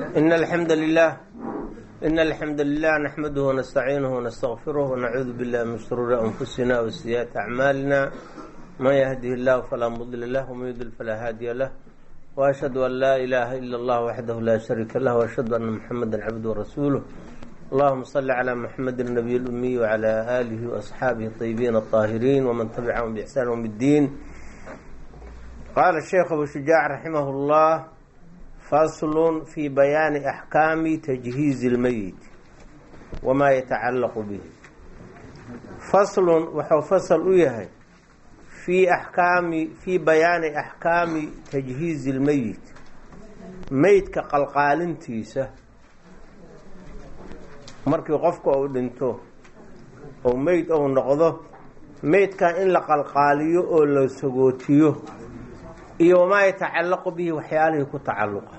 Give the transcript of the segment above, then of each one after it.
إن الحمد لله إن الحمد لله نحمده ونستعينه ونستغفره ونعوذ بالله من شرور أنفسنا وسيئات أعمالنا من يهده الله فلا مضل له ومن يضلل فلا هادي له وأشهد أن لا إله إلا الله وحده لا شريك له وأشهد أن محمدا عبده ورسوله اللهم صل على محمد النبي الأمي وعلى آله وأصحابه الطيبين الطاهرين ومن تبعهم بإحسان يوم الدين قال الشيخ أبو شجاع رحمه الله فصل في بيان أحكام تجهيز الميت وما يتعلق به فصل وxuu فصل u yahay في أحكاami في بياani أحكاami تجهيiز الميت meydka qalqaalintiisa markii qofka uu dhinto oo meyd ou noqdo meydkan in la qalqaaliyo oo la sagootiyo iyo wamaa yatacallaqu bihi waxyaalihii ku tacalluqa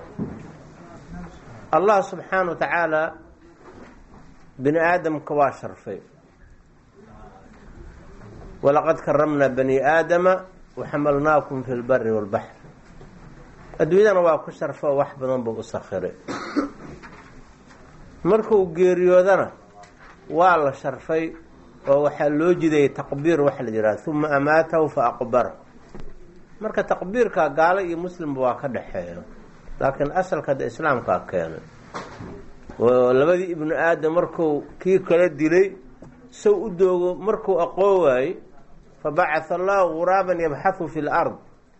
allah subxaana wa tacaala bini aadamka waa sharfay walaqad karamnaa bani aadama waxamalnaakum fi lbari walbaxr adduunyadana waa ku sharfo wax badan buu u sakhiray markuu geeriyoodana waa la sharfay oo waxaa loo jidayay taqbiir waxa la yidhaha uma amaatahu fa aqbara marka taqbiirka gaalo iyo muslimba waa ka dhexeeya laakiin asalka de islaamkaa keenay oo labadii ibnu aadam marku kii kala dilay sow u doogo markuu aqoon waayey fa bacatha allahu guraaban yabxathu fi lard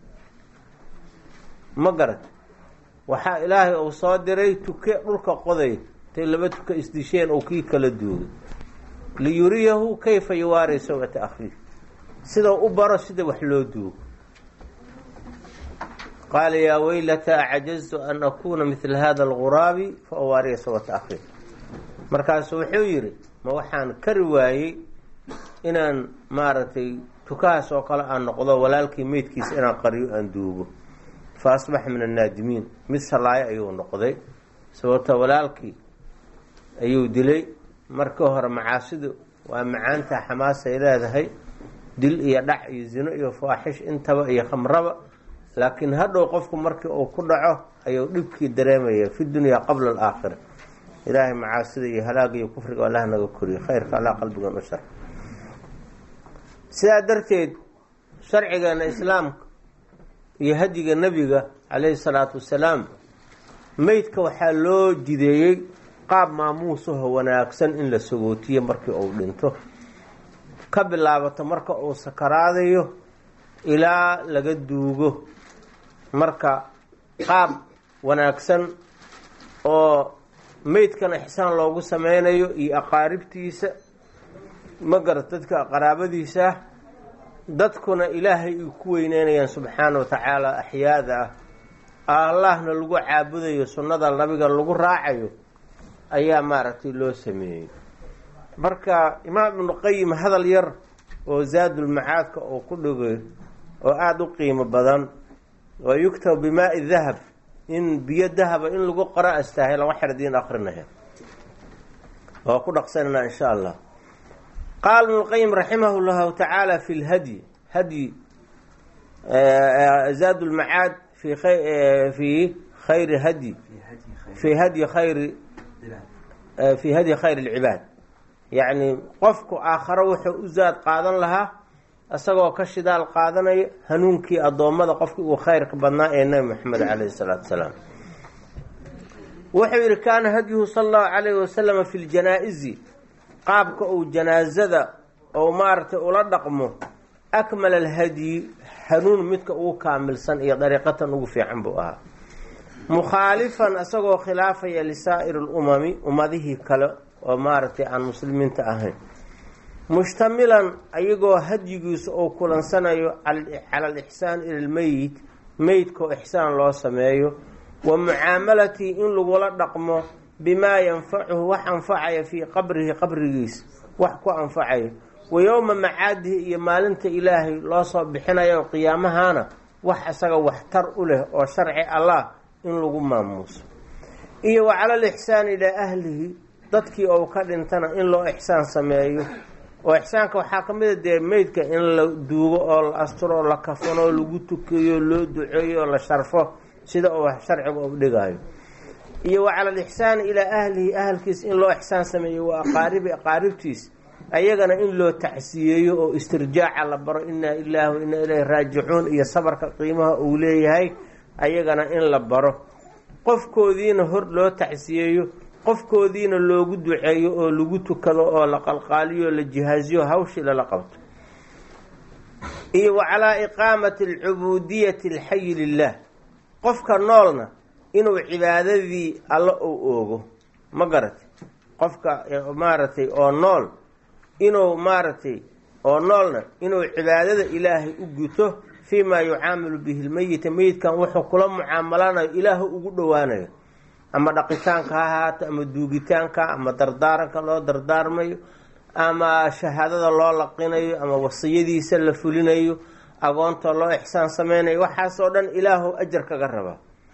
ma garat waxaa ilaahay uu soo diray tuke dhulka qoday tay laba tuka isdisheen oo kii kala duugay liyuriyahu kayfa yuwaari sawata akhiih sidau u baro sida wax loo duugo qaala yaa weylata acajaztu an akuuna midla hada alguraabi fa awaariya sawata akhiih markaasu wuxuu yidhi ma waxaan kari waayey inaan maaragtay tukahaas oo kale aan noqdo walaalkii meydkiisa inaan qariyo aan duugo fa asbaxa min annaadimiin mid shalaayo ayuu noqday sababta walaalkii ayuu dilay markii hore macaasidu waa macaanta xamaasay leedahay dil iyo dhac iyo zino iyo faaxish intaba iyo khamraba laakiin hadhow qofku markii uu ku dhaco ayuu dhibkii dareemaya fi dunyaa qabla alaakhira ilaahay macaasida iyo halaaga iyo kufriga allah naga koriyo khayrka allah qalbigan u shar sidaa darteed sharcigeena islaamka iyo hadiga nebiga calayhi salaatu wasalaam meydka waxaa loo jideeyey qaab maamuusaho wanaagsan in la sagootiyo markii uu dhinto ka bilaabato marka uu sakaraadayo ilaa laga duugo marka qaab wanaagsan oo meydkana ixsaan loogu sameynayo iyo aqaaribtiisa ma garat dadka qaraabadiisa dadkuna ilaahay ay ku weyneynayaan subxaana wa tacaala axyaada ah allahna lagu caabudayo sunnada nabiga lagu raacayo ayaa maaragtay loo sameeyey marka imaam ibnu qayim hadal yar oo zaadulmacaadka uu ku dhigay oo aada u qiimo badan oo yugtab bimaai dahab in biyo dahaba in lagu qoro astaahilan waxyar diin akrinaya waa ku dhaqsananaa insha allah qaala ibnu lqayim raximah llahu tacaala fi lhadyi hadyi zaad lmacaad fi fi khayri hadyi fi hadyi khayri fi hadyi khayr lcibaad yacni qofku aakharo wuxuu u zaad qaadan lahaa isagoo ka shidaal qaadanaya hanuunkii addoommada qofkii uu khayrka badnaa ee nebi moxamed calayhi salaatu wasalaam wuxuu yidhi kaana hadyuhu sala allahu calayhi wasalama fi ljanaa-isi qaabka uu janaasada ou maaragtay ula dhaqmo akmal alhadyi hanuun midka ugu kaamilsan iyo dariiqatan ugu fiican buu ahaa mukhaalifan isagoo khilaafaya lisaa'iri lumami ummadihii kale oo maaragtay aan muslimiinta ahayn mushtamilan ayagoo hadyigiisa uu kulansanayo cala alixsaan ila lmeyit meydkao ixsaan loo sameeyo wa mucaamalatii in lagula dhaqmo bimaa yanfacuhu wax anfacaya fii qabrihi qabrigiisa wax ku anfacaya wa yowma macaadihi iyo maalinta ilaahay loo soo bixinayo qiyaamahana wax isaga waxtar u leh oo sharci allah in lagu maamuuso iyo wa cala alixsaani ilaa ahlihi dadkii ou ka dhintana in loo ixsaan sameeyo oo ixsaanka waxaa ka mid a dee meydka in la duugo oo la asturo oo la kafano oo lagu tukeeyo loo duceeyo oo la sharfo sida uu sharciga u dhigayo iyo wa cala alixsaani ilaa ahlihi ahalkiis in loo ixsaan sameeyo wa aqaaribi aqaaribtiis ayagana in loo tacsiyeeyo oo istirjaaca la baro inaa ilaahi wa inaa ilayhi raajicuun iyo sabarka qiimaha uu leeyahay ayagana in la baro qofkoodiina hor loo tacsiyeeyo qofkoodiina loogu duceeyo oo lagu tukado oo la qalqaaliyo la jihaaziyo hawshii lala qabto iyo wa calaa iqaamati alcubuudiyati alxayi lilah qofka noolna inuu cibaadadii alla uu oogo ma garatay qofka maaragtay oo nool inuu maaragtay oo noolna inuu cibaadada ilaahay u guto fii maa yucaamilu bihi lmeyita meyidkan wuxuu kula mucaamalanayo ilaahu ugu dhowaanayo ama dhaqitaanka ha ahaato ama duugitaanka ama dardaaranka loo dardaarmayo ama shahaadada loo laqinayo ama wasiyadiisa la fulinayo agoonta loo ixsaan sameynayo waxaasoo dhan ilaahu ajar kaga rabaa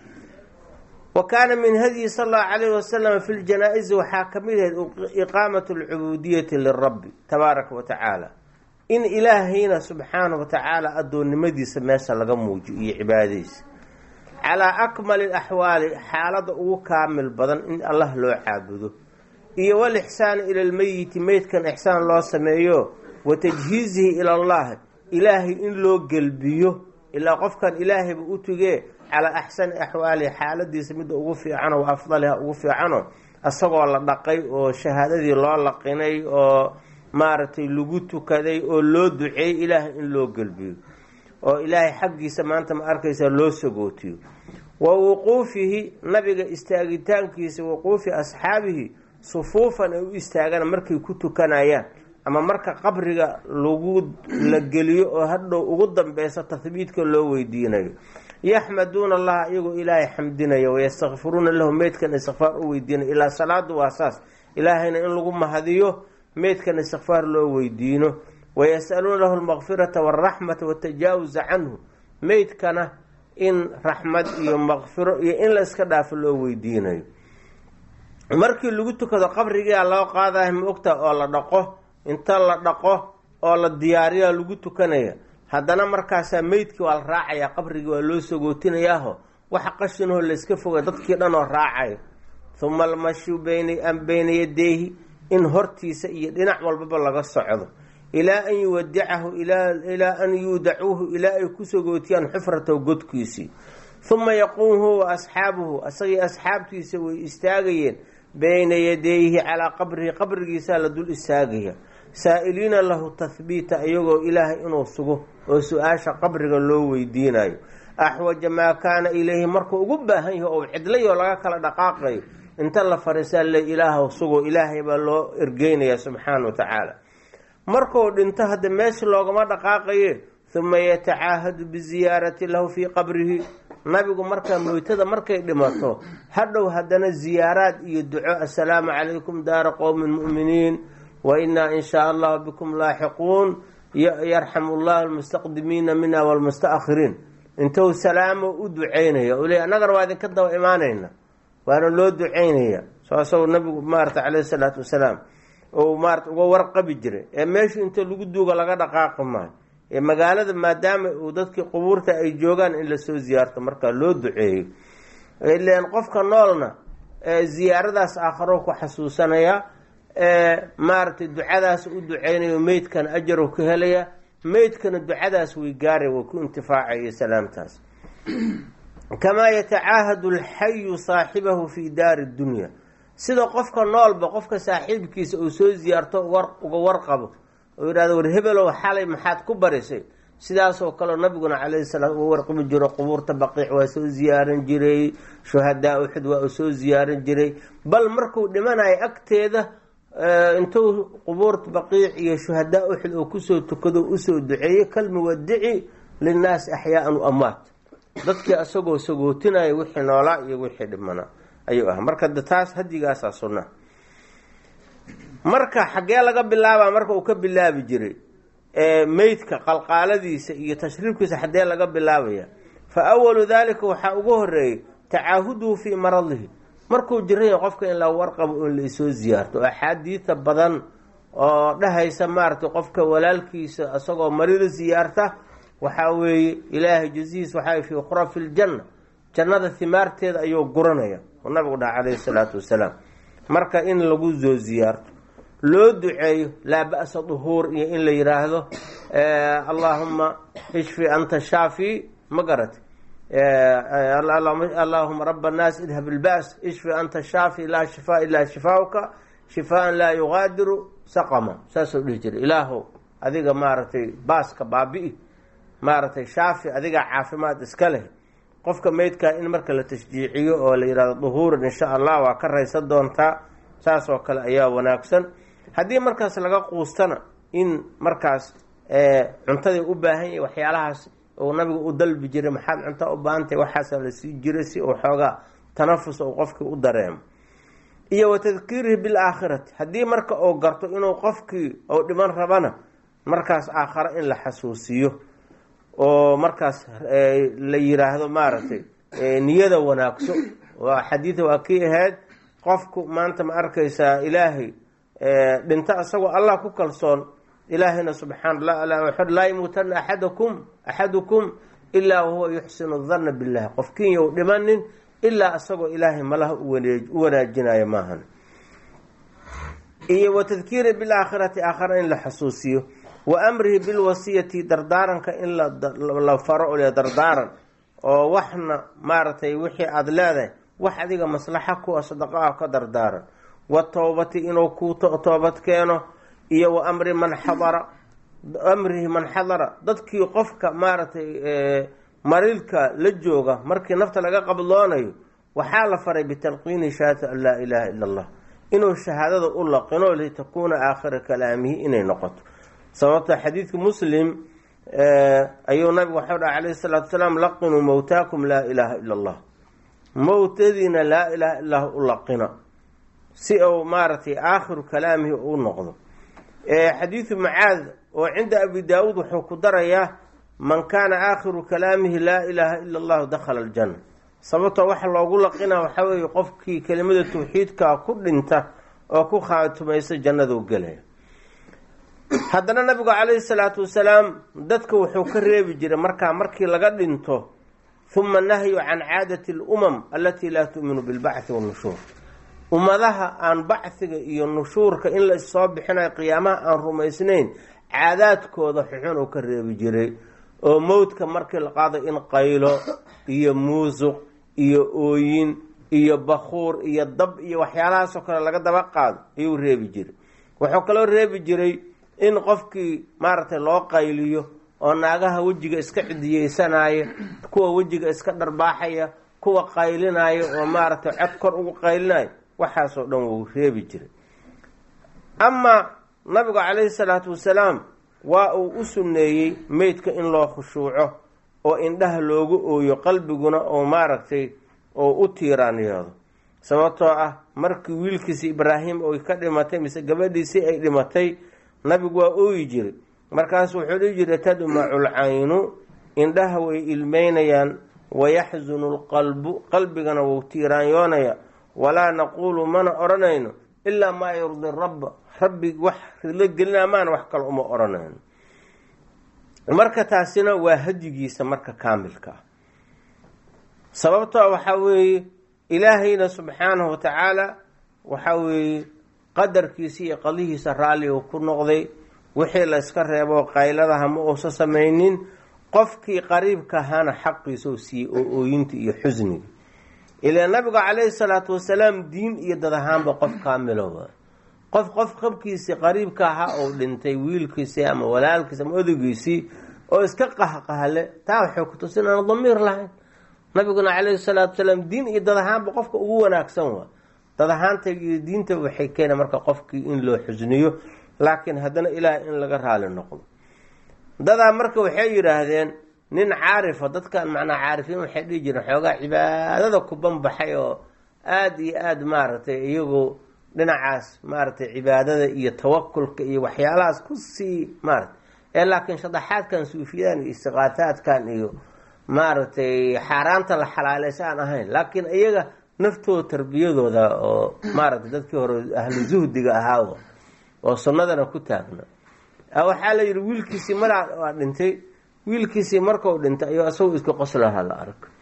wa kaana min hadyi sala allahu calayhi wasalam fi ljanaa-isi waxaa ka mid ahayd iqaamatu alcubuudiyati lirabbi tabaaraka wa tacaala in ilaahayna subxaanahu wa tacaala addoonnimadiisa meesha laga muujiyo iyo cibaadadiisa calaa akmali alaxwaali xaaladda ugu kaamil badan in allah loo caabudo iyo walixsaani ila lmeyiti meydkan ixsaan loo sameeyo wa tajhiizihi ila allah ilaahay in loo gelbiyo ilaa qofkan ilaahayba u tugee calaa axsani axwaalihi xaaladiisa midda ugu fiicano wa afdaliha ugu fiicano isagoo la dhaqay oo shahaadadii loo laqinay oo maaragtay lagu tukaday oo loo duceeyey ilaahay in loo gelbiyo oo ilaahay xaggiisa maanta ma arkaysa loo sagootiyo wa wuquufihi nabiga istaagitaankiisa wuquufi asxaabihi sufuufan ay u istaagaan markay ku tukanayaan ama marka qabriga lagu la geliyo oo hadhow ugu dambeyso tahbiidka loo weydiinayo yaxmaduuna allaha iyagoo ilaahay xamdinaya wayastakfiruuna lahu meydkan istikfaar u weydiinayo ilaa salaadu waa saas ilaahayna in lagu mahadiyo meydkan istikfaar loo weydiino wayas-aluuna lahu lmaqfirata waalraxmata watajaawuza canhu meydkana in raxmad iyo maqfiro iyo in la iska dhaafo loo weydiinayo markii lagu tukado qabrigaa loo qaadayo ma ogta oo la dhaqo inta la dhaqo oo la diyaariyaa lagu tukanaya haddana markaasaa meydkii waa la raacayaa qabrigii waa loo sagootinayaaho waxa qashinoo layska foga dadkii dhan oo raacayo huma almashu bayna bayna yadeyhi in hortiisa iyo dhinac walbaba laga socdo ilaa an yuwadicahu ilaa an yuudacuuhu ilaa ay ku sagootiyaan xufratahu godkiisii huma yaquum huwa asxaabuhu isagii asxaabtiisa way istaagayeen bayna yadayhi calaa qabrihi qabrigiisaa la dul istaagaya saa-iliina lahu tahbiita iyagoo ilaahay inuu sugo oo su-aasha qabriga loo weydiinayo axwaja maa kaana ilayhi markuu ugu baahan yahay oo cidlayoo laga kala dhaqaaqayo inta la fariisaa le ilaahw sugo ilaahay baa loo ergeynaya subxaana wa tacaala markuu dhinto hadda meesha loogama dhaqaaqaye huma yatacaahadu biziyaarati lahu fii qabrihi nabigu markaa moytada markay dhimato hadhow haddana ziyaaraad iyo duco assalaamu calaykum daara qowmin mu'miniin wa innaa in shaa allahu bikum laaxiquun yarxamu llahu almustaqdimiina mina walmusta-akhiriin intuu salaamo u duceynaya u leey annagana waa idinka daba imaanayna waana loo duceynaya saasou nabigu maarata caleyhi salaatu wasalaam ou maarata uga warqabi jiray ee meeshu inta lagu duuga laga dhaqaaqi maayo ee magaalada maadaama uu dadkii qubuurta ay joogaan in lasoo ziyaarto markaa loo duceeyo ilan qofka noolna ziyaaradaas aakharo ku xasuusanaya maaragtay ducadaas u duceynayo meydkana ajaru ka helaya meydkana ducadaas way gaaray way ku intifaacaya salaamtaas kamaa yatacaahadu alxayu saaxibahu fi daari dunya sida qofka noolba qofka saaxiibkiisa uu soo ziyaarto uga warqabo oo yidhahdo war hebelow xalay maxaad ku barisay sidaasoo kaleo nabiguna calayhi salaam uga warqabi jiro qubuurta baqiic waa soo ziyaaran jiray shuhadaa uxud waa uu soo ziyaaran jiray bal markuu dhimanayo agteeda intuu qubuurta baqiic iyo shuhadaa uxud oo kusoo tukado usoo duceeyey kalmuwadici linnaasi axyaaan u amwaat dadkii isagoo sagootinaya wixii noolaa iyo wixii dhimanaa ayuu ah marka taas hadigaasaa sunna marka xaggee laga bilaabaa marka uu ka bilaabi jiray meydka qalqaaladiisa iyo tashriibkiisa xaggee laga bilaabaya fa awalu daalika waxaa ugu horeeyey tacaahuduhu fii maradihi markuu jiraya qofka in la warqabo in laisoo ziyaarto oo axaadiida badan oo dhahaysa maaragtay qofka walaalkiisa isagoo marida ziyaarta waxaa weeye ilaahay jazihiis waxaa fii khurafi ljanna jannada himaarteeda ayuu guranaya oo nabigu dhaha calayhi salaatu wasalaam marka in lagu soo ziyaarto loo duceeyo laa ba'sa duhuur iyo in la yidhaahdo allaahuma ishfi anta shaafi ma garati allaahuma raba annaas idhab ilba's ishfi anta shaafi laa shifaa ilaa shifaauka shifaan laa yugaadiru saqama saasuu dhihi jiray ilaahow adiga maaragtay baaska baabi'i maaragtay shaafi adiga caafimaad iska leh qofka meydkaa in marka la tashjiiciyo oo la yidhahdo duhuuran insha allah waa ka raysan doontaa saas oo kale ayaa wanaagsan haddii markaas laga quustana in markaas cuntadii u baahan yahay waxyaalahaas uu nabiga u dalbi jiray maxaad cunta u baahantay waxaasa la sii jiray si uu xoogaa tanafus uu qofkii u dareemo iyo wa tadkiirihi bilaakhirati haddii marka uu garto inuu qofkii uu dhiman rabana markaas aakhare in la xasuusiyo oo markaas la yiraahdo maaragtay niyada wanaagso waa xadiida waa kii ahayd qofku maanta ma arkaysaa ilaahay dhinto isagoo allah ku kalsoon ilaahayna subxaana laa yamuutana axadakum axadukum ilaa wahuwa yuxsinu danna billahi qofkiin you dhimanin ilaa isagoo ilaahay malaha u wanaajinayo maahan iyo wa tadkiiri bilaakhirati aakhara in la xasuusiyo wa amrihi bilwasiyati dardaaranka in la faro o dardaaran oo waxna maaragtay wixii aada leedahay wax adiga maslaxa kuwa sadaqa ah ka dardaaran wa towbati inuu ku toobad keeno iyo wa amri man xadara amrihi man xadara dadkii qofka maaragtay mariilka la jooga markii nafta laga qabloonayo waxaa la faray bitalqiini shahaadati an laa ilaaha ila allah inuu shahaadada u laqino litakuuna aakhira kalaamihi inay noqoto sababta xadiidka muslim ayuu nabigu waxau dhaha calayhi salaatu salaam laqinuu mowtaakum laa ilaaha ila allah mowtadiina laa ilaaha illah u laqina si uu maaragtay aakhiru kalaamihi u noqdo xadiidu macaad oo cinda abi daawuud wuxuu ku darayaa man kaana aakhiru kalaamihi laa ilaaha ila allahu dakhala aljanna sababtoo waxa loogu laqina waxaa weeye qofkii kelimada tawxiidkaa ku dhinta oo ku khaatumaysa jannaduu gelaya haddana nabigu calayhi salaatu wasalaam dadka wuxuu ka reebi jiray markaa markii laga dhinto huma nahyu can caadati alumam allatii laa tu'minu bilbacthi wannushuur ummadaha aan bacdiga iyo nushuurka in la issoo bixinayo qiyaamaha aan rumaysnayn caadaadkooda xuxun uu ka reebi jiray oo mowdka markii la qaado in qaylo iyo muusuq iyo ooyin iyo bakuur iyo dab iyo waxyaalahaasoo kale laga daba qaado ayuu reebi jiray wuxuu kaloo reebi jiray in qofkii maaragtay loo qayliyo oo naagaha wejiga iska cidiyeysanaya kuwa wejiga iska dharbaaxaya kuwa qaylinaya oo maaragtay cod kor ugu qaylinaya waxaasoo dhan wuu reebi jiray amaa nabigu calayhi salaatu wasalaam waa uu u sunneeyey meydka in loo khushuuco oo indhaha loogu ooyo qalbiguna oo maaragtay oo u tiiraanyeedo sababtoo ah markii wiilkiisi ibraahim oy ka dhimatay mise gabadhiisii ay dhimatay nabigu waa ooyi jiray markaasu wuxuu dhihi jiray tadmacu lcaynu indhaha way ilmeynayaan wayaxsunu lqalbu qalbigana wuu tiiraanyoonaya walaa naquulu mana odhanayno ilaa maa yurdi rabba rabbi wax ridlo gelina maana wax kale uma odhanayno marka taasina waa hadyigiisa marka kaamilka ah sababtoo waxaa weeye ilaahayna subxaanahu wa tacaala waxaa weeye qadarkiisa iyo qadihiisa raalli uu ku noqday wixii la yska reebo qayladaha ma uusa samaynin qofkii qariibka ahaana xaqiisa u siiyey oo ooyinta iyo xusniga ilaa nabigu calayhi salaatu wasalaam diin iyo dad ahaanba qof kaamilowa qof qof qabkiisii qariibka ahaa oo dhintay wiilkiisii ama walaalkiisi ama odagiisii oo iska qahqahle taa waxay ku tusin aan damiir lahayn nabiguna calayhi salaatu wasalaam diin iyo dad ahaanba qofka ugu wanaagsan waa dad ahaanta iyo diinta waxay keena marka qofkii in loo xusniyo laakiin haddana ilaah in laga raali noqdo dadaa marka waxay yidhaahdeen nin caarifa dadkan macnaa caarifiin waxay dhihi jireen xoogaa cibaadada ku banbaxay oo aada iyo aada maaragtay iyagu dhinacaas maaragtay cibaadada iyo tawakulka iyo waxyaalahaas kusii maaratay ee laakiin shadaxaadkan suufiyadan iyo istiqaataadkan iyo maaragtay xaaraanta la xalaaleysa aan ahayn laakiin iyaga naftooda tarbiyadooda oo maaragtay dadkii hore ahlu zuhdiga ahaa oo sunnadana ku taagna waxaa la yidhi wiilkiisii malaa waa dhintay wiilkiisii markau dhintay ayuu isagu iska qoslaha la arko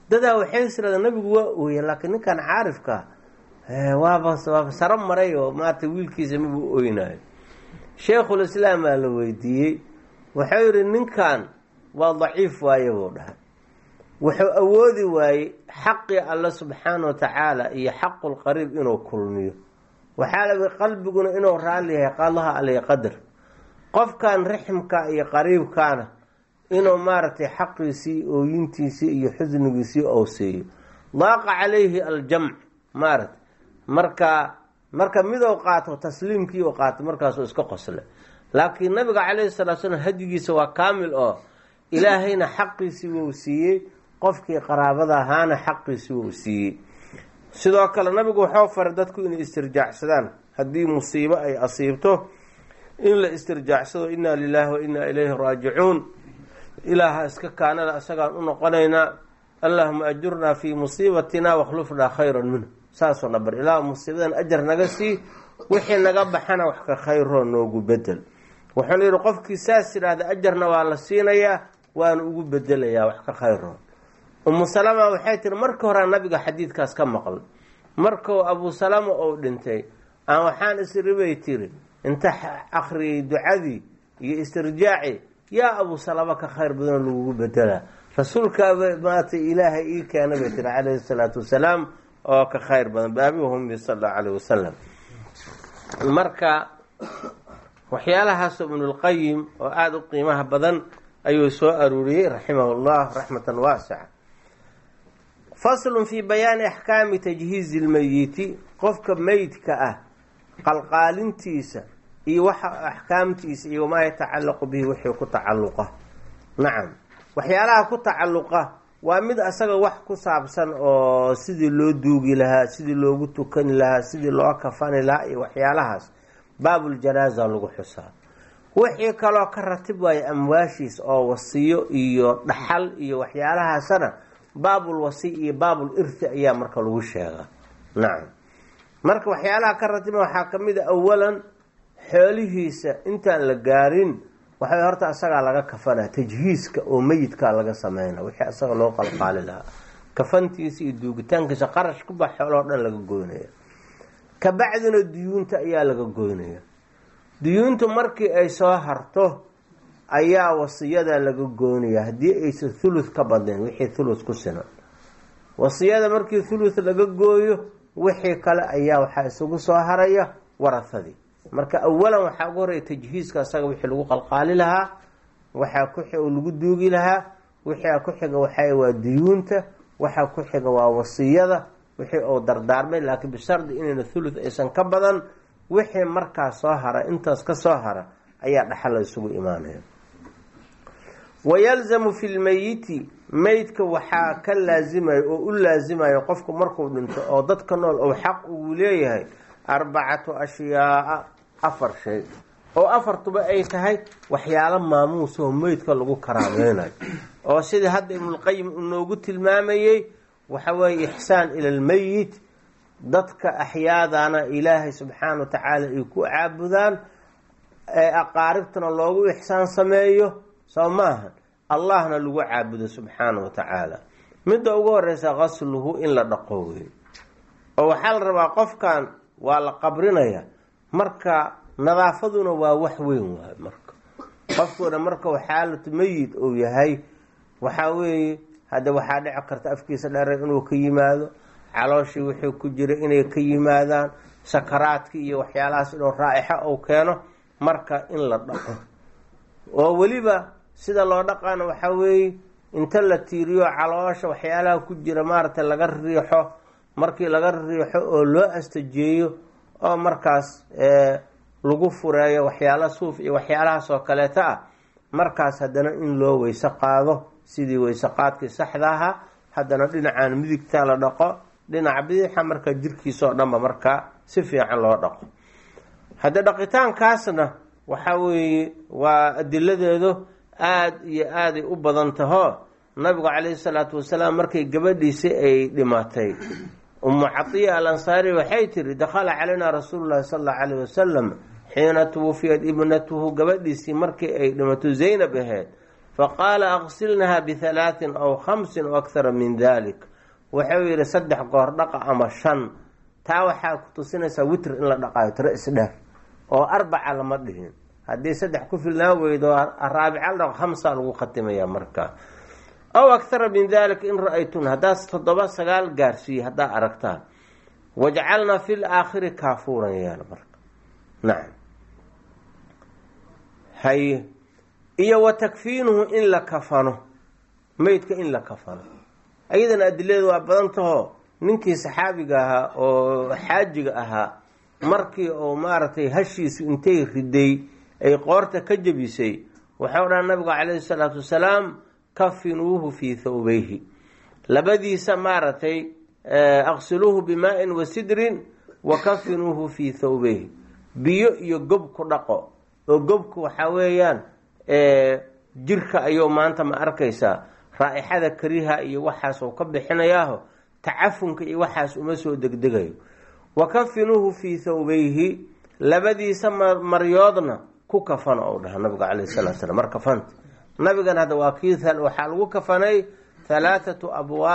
dadaa waxay isiraadeen nabigu waa ooye laakiin ninkan caarifka waaba waaba saro maray oo maarata wiilkiisa mabuu ooynaayo sheikhulislaam aa la weydiiyey wuxuu yidhi ninkan waa daciif waaye buu dhahay wuxuu awoodi waayey xaqii alle subxaana wa tacaala iyo xaqulqariib inuu kulmiyo waxaa laga qalbiguna inuu raalli yahay qadaha aley qadar qofkan riximka iyo qariibkaana inuu maaragtay xaqiisii ooyintiisii iyo xusnigiisii ou siiyo daaqa calayhi aljamc maaragtay marka marka midou qaato tasliimkii u qaato markaasuu iska qosle laakiin nabiga calayhi salatu slam hadigiisa waa kaamil oo ilaahayna xaqiisii wou siiyey qofkii qaraabada ahaana xaqiisii wou siiyey sidoo kale nabigu waxau faray dadku inay istirjaacsadaan haddii musiibo ay asiibto in la istirjaacsado inaa lilaahi wa inaa ilayhi raajicuun ilaaha iska kaanada isagaan u noqonaynaa allahuma ajurnaa fii musiibatina wakhlufnaa khayran minhu saasoo dhabar ilaah musiibadan ajar naga sii wixii naga baxana wax ka khayroo noogu bedel wuxuu layidhi qofkii saas yidhaahda ajarna waa la siinayaa waana ugu bedelayaa wax ka khayroo umu salama waxay tiri marka horea nabiga xadiidkaas ka maqlay markuu abu salama ou dhintay aan waxaan isribay tiri inta akhriyay ducadii iyo istirjaaci yaa abu salama ka khayr badanoo lagugu bedelaa rasuulkaaba maata ilaahay ii keena bay tiri calayhi salaatu wasalaam oo ka khayr badan baabihumi sal allahu calayh wasalam marka waxyaalahaas ibnulqayim oo aada u qiimaha badan ayuu soo aruuriyey raximahu llah raxmatan waasica faslun fii bayaani axkaami tajhiizi lmeyiti qofka meydka ah qalqaalintiisa iyo waxa axkaamtiisa iyo wamaa yatacallaqu bihi wixii ku tacalluqa nacam waxyaalaha ku tacalluqa waa mid asaga wax ku saabsan oo sidii loo duugi lahaa sidii loogu tukani lahaa sidii loo kafani lahaa iyo waxyaalahaas baabuljanaaza lagu xusaa wixii kaloo ka ratib waayo amwaashiis oo wasiyo iyo dhaxal iyo waxyaalahaasana baabul wasi iyo baabul irti ayaa marka lagu sheegaa nacam marka waxyaalaha ka ratiba waxaa ka mid a awalan xoolihiisa intaan la gaarin waxay horta asagaa laga kafanaa tajhiiska oo meyidkaa laga sameyna wixii asaga loo qalqaali lahaa kafantiisa iyo duugitaankiisa qarash kuba xooloo dhan laga goynaya kabacdina duyuunta ayaa laga goynaya duyuuntu markii ay soo harto ayaa wasiyada laga goynaya haddii aysan thuluth ka badnayn wixii thuluth ku sinan wasiyada markii thuluth laga gooyo wixii kale ayaa waxaa isugu soo haraya warahadii marka awalan waxaa ugu horreya tajhiiska asaga wixii lagu qalqaali lahaa waxaa ku lagu duugi lahaa wixii ku xiga waxaa waa duyuunta waxaa ku xiga waa wasiyada wixii uu dardaarmay laakiin bishardi inayna thuluth aysan ka badan wixii markaa soo hara intaas ka soo hara ayaa dhaxal la isugu imaanaya wayalzamu fi lmeyiti meydka waxaa ka laasimayo oo u laasimayo qofku markuu dhinto oo dadka nool ou xaq ugu leeyahay arbacatu ashyaaa afar shay oo afartuba ay tahay waxyaalo maamuus oo meydka lagu karaameynayo oo sidii hadda ibnulqayim uu noogu tilmaamayey waxa weeye ixsaan ila almeyit dadka axyaadana ilaahay subxaana wa tacaala ay ku caabudaan ee aqaaribtana loogu ixsaan sameeyo soo maaha allahna lagu caabudo subxaana wa tacaala midda ugu horeysa qasluhu in la dhaqo wey oo waxaa la rabaa qofkan waa la qabrinaya marka nadaafaduna waa wax weyn waay marka qofkuna marka xaalatu meyid uu yahay waxaa weeye hadda waxaa dhici karta afkiisa dheere inuu ka yimaado calooshii wixii ku jira inay ka yimaadaan sakaraadki iyo waxyaalahaas inuu raa'ixa uu keeno marka in la dhaqo oo weliba sida loo dhaqaana waxaa weeye inta la tiiriyo caloosha waxyaalaha ku jira maaragtay laga riixo markii laga riixo oo loo astajeeyo oo markaas lagu fureeyo waxyaala suuf iyo waxyaalahaas oo kaleeto ah markaas haddana in loo weyse qaado sidii weyse qaadkii saxda ahaa haddana dhinacaan midigtaa la dhaqo dhinaca bidixa marka jirkiisa oo dhanba markaa si fiican loo dhaqo hadda dhaqitaankaasna waxaa weeye waa adiladeedu aada iyo aaday u badan taho nabigu calayhi salaatu wasalaam markay gabadhiisi ay dhimatay umu catiya al ansaari waxay tiri dakhala calaynaa rasuulu llahi sala allahu calayh wasalam xiina tuwufiyat ibnatuhu gabadhiisii markii ay dhimato zaynab ahayd faqaala aqsilnaha bihalaatin aw khamsin o akhara min dalik wuxuu yidhi saddex goor dhaqa ama shan taa waxaa ku tusinaysaa witr in la dhaqaayo tiro isdheer oo arbaca lama dhihin haddii saddex ku filnaan weydo raabica la dhaqo khamsaa lagu khatimaya markaa aw akhara min dalika in ra-aytun haddaas toddoba sagaal gaarsiiye haddaa aragtaan wajcalna fi laakhiri kaafuuran yaal marka nacam haye iyo wa takfiinuhu in la kafano meydka in la kafano ayadana adiladeedu waa badan taho ninkii saxaabiga ahaa oo xaajiga ahaa markii uu maaragtay hashiisu intay riday ay qoorta ka jebisay waxau dhaha nabigu calayhi salaatu wasalaam kafinuuhu fii thawbayhi labadiisa maaragtay aqsiluuhu bimaa-in wa sidrin wa kafinuuhu fii thawbayhi biyo iyo gob ku dhaqo oo gobku waxaa weeyaan jirka ayuu maanta ma arkaysaa raa-ixada kariha iyo waxaas uu ka bixinayaaho tacafunka iyo waxaas uma soo degdegayo wa kafinuuhu fii thawbayhi labadiisa maryoodna ku kafano ou dhaha nabiga calayhi salatu slam mar kafanta nabigan hadda waa kii waxaa lagu kafanay halaathatu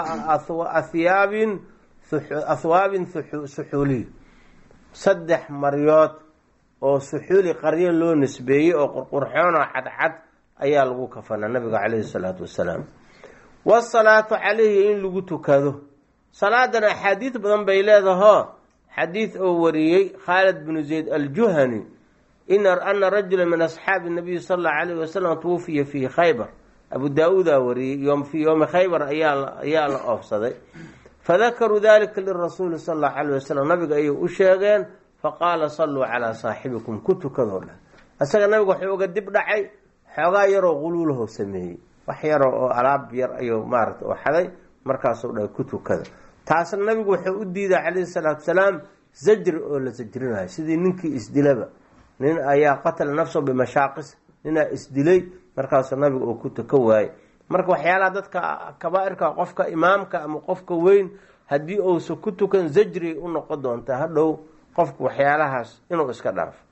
ahyaabin ahwaabin suxuuliy saddex maryood oo suxuuli qaryo loo nisbeeyey oo qurqurxoonoo cadcad ayaa lagu kafanaa nabiga calayhi salaatu wasalaam wasalaatu calayhi in lagu tukado salaadan axaadiid badan bay leedahoo xadiid oo wariyey khaalid binu zayd aljuhani ana rajula min asxaabi nabiyi sal allau alayh wasalam twufiya fii khaybar abu daa-uudaa wariyey fii yowmi khaybar ayaa la oofsaday fadakaruu dalika lirasuuli sal allahu alayh wasalam nabiga ayay u sheegeen faqaala saluu calaa saaxibikum ku tukadoo dhan isaga nabiga wuxuu uga dib dhacay xoogaa yaroo quluulaho sameeyey wax yaroo oo alaab yar ayuu maarata u xaday markaasuu dhahay ku tukada taasna nabigu wuxuu u diiday calayhi salaatu salaam zajri oo la sajrinayo sidii ninkii isdilaba nin ayaa qatala nafsahu bimashaaqis ninaa isdilay markaasuu nabiga uu ku tuka waayey marka waxyaalaha dadka kabaa-irka qofka imaamka ama qofka weyn haddii uusa ku tukan zajri u noqon doontaa hadhow qofku waxyaalahaas inuu iska dhaafo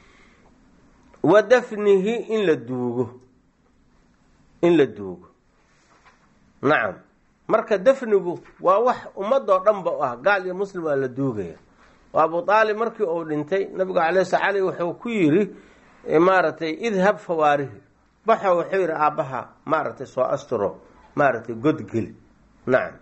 wa dafnihi in la duugo in la duugo nacam marka dafnigu waa wax ummadoo dhan ba u ah gaal iyo muslim waa la duugaya oo abu aalib markii uu dhintay nabigu calay sl ali wuxuu ku yidhi maaragtay idhab fawaarihi baxo wuxuu yidhi aabbaha maaragtay soo asturo maaragtay godgeli nacam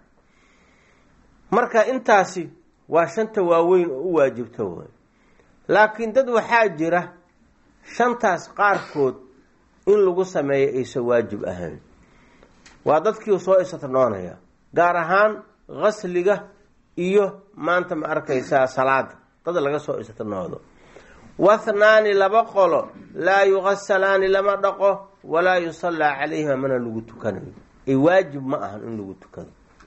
marka intaasi waa shanta waaweyn oo u waajibta way laakiin dad waxaa jira shantaas qaarkood in lagu sameeyo aysan waajib ahayn waa dadkii soo isatnoonaya gaar ahaan qasliga iyo maanta ma arkaysaa salaada dad laga soo isatnoodo wathnaani laba qolo laa yuqasalaani lama dhaqo walaa yusallaa calayhima mana lagu tukanayo ay waajib ma ahan in lagu tukado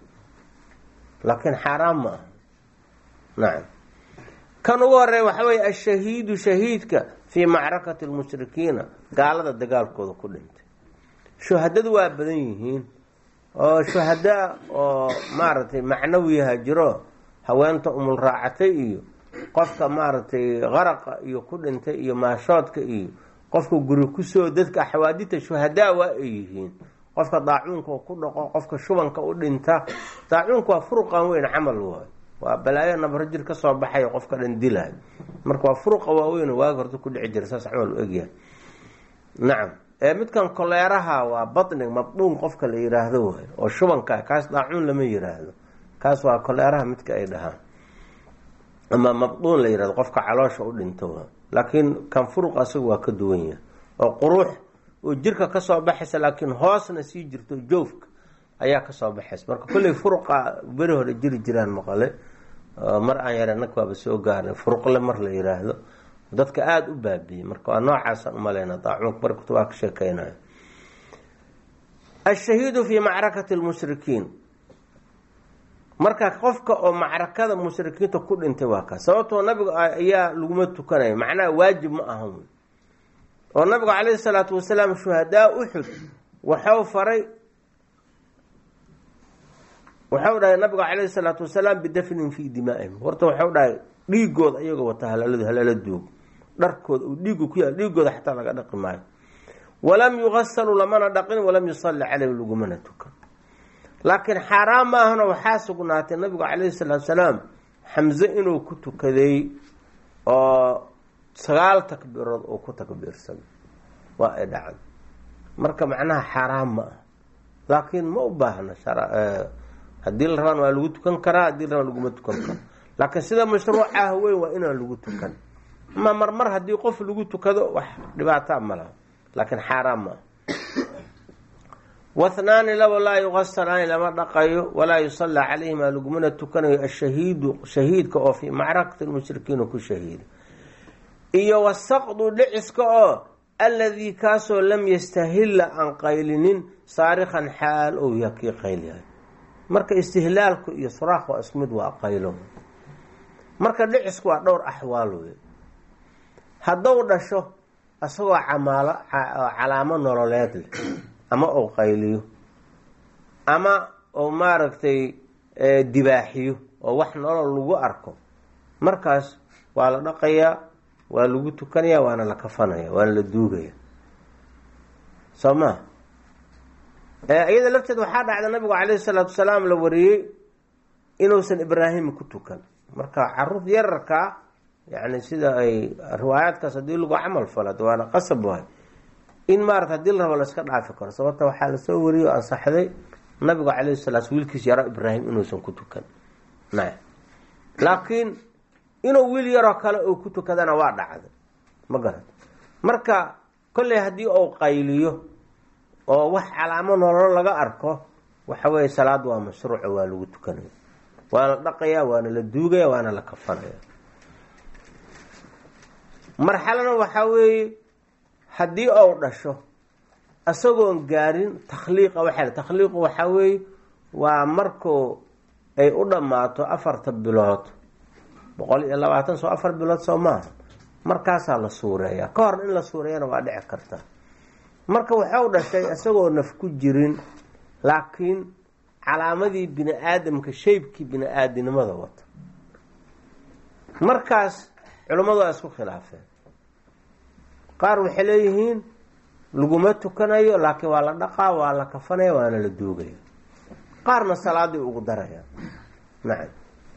laakiin xaaraan ma aha nacam kan ugu horeeya waxaa weeye ashahiidu shahiidka fii macrakati lmushrikiina gaalada dagaalkooda ku dhintay shuhadadu waa badan yihiin oo shuhada oo maaragtay macnawiyaha jiro haweenta umul raacatay iyo qofka maaragtay qaraqa iyo ku dhintay iyo maashoodka iyo qofka guri kusoo dadka xawaadita shuhadaa waa ay yihiin qofka daacuunka ku dhaqo qofka shubanka u dhinta daacuunka waa furuqan weyn camal waay waa balaayo nabarjir ka soo baxayo qofka dhan dilay marka waa furuqa waaweyn waagi horta ku dhici jira saas camal u egyahay nacam midkan koleeraha waa batnig mabduun qofka la yiraahdo waay oo shubanka kaas daacuun lama yiraahdo kaas waa koleeraha midka ay dhahaan ama mabduun la yirahdo qofka caloosha u dhinto laakiin kan furuq asaga waa ka duwan yahay oo quruux oo jirka kasoo baxaysa laakiin hoosna sii jirto joofka ayaa kasoo baxaysa marka kolley furuqa beri hore jiri jiraan maqale mar aan yara nag waaba soo gaarnay furuqle mar la yiraahdo dadka aada u baabiyey marka waa noocaasaan umaleyna daacuunka mar kutubaa ka sheekeynayo ashahiidu fii macrakati lmushrikiin marka qofka oo macrakada mushrikiinta ku dhintay waa kaas sababtoo nabiga ayaa laguma tukanayo macnaha waajib ma ahan oo nabigu calayhi salaatu wasalaam shuhadaa uxud waxau faray waxau dhahay nabigu calayhi salaatu wasalaam bidafnin fii dimaa'ihim horta waxau dhahay dhiigooda iyagoo wata halaaladu halaala duug dharkooda uu dhiigu ku yaal dhiigooda xataa laga dhaqi maayo walam yugasalu lamana dhaqin walam yusalli caleyh lagumana tukan laakiin xaaraan maahana waxaa sugnaatay nabigu calayhi salaatu salaam xamse inuu ku tukaday oo sagaal takbiirood uu ku takbiirsaday waa ay dhacday marka macnaha xaaraan ma ah laakiin ma u baahna haddii la rabaan waa lagu tukan karaa haddii la rabaan laguma tukan karo laakiin sida mashruucaah weyn waa inaan lagu tukan ama marmar haddii qof lagu tukado wax dhibaataa ma laha laakiin xaaraan ma ah wathnaani labo laa yugasalaani lama dhaqayo walaa yusallaa calayhima lagumana tukanayo ashahiidu shahiidka oo fii macrakati lmushrikiina ku shahiida iyo wasaqdu dhiciska oo alladii kaasoo lam yastahilla aan qaylinin saarikan xaal ou yaha kii qaylyahay marka istihlaalku iyo suraaq waa isku mid waa qaylo marka dhicisku waa dhowr axwaal wey haddou dhasho isagoo camaalo calaamo nololeed leh ama ou qayliyo ama ou maaragtay dibaaxiyo oo wax nolol lagu arko markaas waa la dhaqayaa waa lagu tukanaya waana la kafanaya waana la duugaya soo maa iyada lafteed waxaa dhacda nabigu calayhi salaatu wasalaam la wariyey inuusan ibraahim ku tukan marka caruur yararkaa yani sida ay riwaayaadkaas haddii lagu camal fala waana qasab waay in maarata hadii la rabo la iska dhaafi karo sababta waxaa lasoo wariyey oo ansaxday nabigu calayhi salaat wiilkiis yaro ibraahim inuusan ku tukan na laakiin inuu wiil yaroo kale uu ku tukadana waa dhacday ma garan marka kolley haddii uu qayliyo oo wax calaamo nololo laga arko waxa weeye salaad waa mashruuca waa lagu tukanaya waa la dhaqaya waana la duugaya waana la kafanaya marxalana waxaa weeye haddii ou dhasho isagoon gaarin takhliiqa waxaa takhliiqu waxaa weeye waa markuu ay u dhammaato afarta bilood boqol iyo labaatan soo afar bilood soo maaha markaasaa la suureeyaa ka hor in la suureeyana waa dhici karta marka waxau dhashay isagoo naf ku jirin laakiin calaamadii bini aadamka shaybkii bini aadinimada wata markaas culimmadu waa isku khilaafeen qaar waxay leeyihiin laguma tukanayo laakiin waa la dhaqaa waa la kafanaya waana la duugaya qaarna salaadii ugu daraya nacam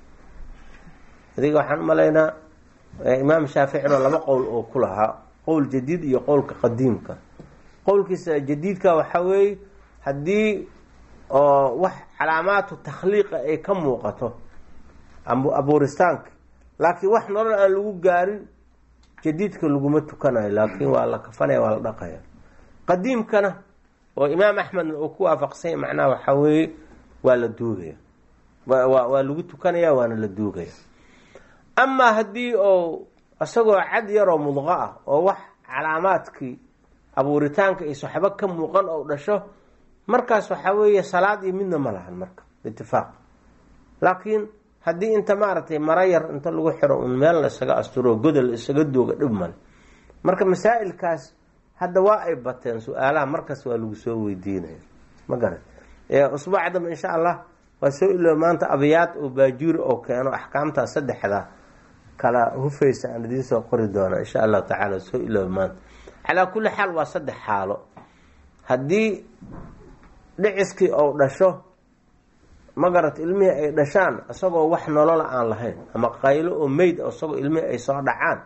adiga waxaan umalaynaa imaam shaaficina laba qowl oo ku lahaa qowl jadiid iyo qowlka qadiimka qowlkiisa jadiidka waxaa weeye haddii oo wax calaamaatu takhliiqa ay ka muuqato abuuristaanka laakiin wax nolol aan lagu gaarin jadiidka laguma tukanayo laakiin waa la kafanaya waa la dhaqaya qadiimkana oo imaam axmedna uu ku waafaqsanya macnaha waxaa weeye waa la duugaya waa lagu tukanaya waana la duugaya amaa haddii oo isagoo cad yaroo mudqo ah oo wax calaamaadkii abuuritaanka iyo soxbo ka muuqan oo dhasho markaas waxaa weeye salaad iyo midna ma lahan marka itifaaq laakiin haddii inta maaragtay maro yar inta lagu xiro un meel la isaga asturo godol isaga dooga dhib male marka masaa'ilkaas hadda waa ay bateen su-aalaha markaas waa lagu soo weydiinaya ma garan usbuuca dambe insha allah waa soo ilooba maanta abiyaad oo baajuuri oo keeno axkaamtaa saddexda kala hufaysa aan idiin soo qori doona insha allahu tacaala soo ilooba maanta calaa kulli xaal waa saddex xaalo haddii dhiciskii ou dhasho ma garat ilmihii ay dhashaan isagoo wax nolola aan lahayn ama qaylo oo meyd isagoo ilmihii ay soo dhacaan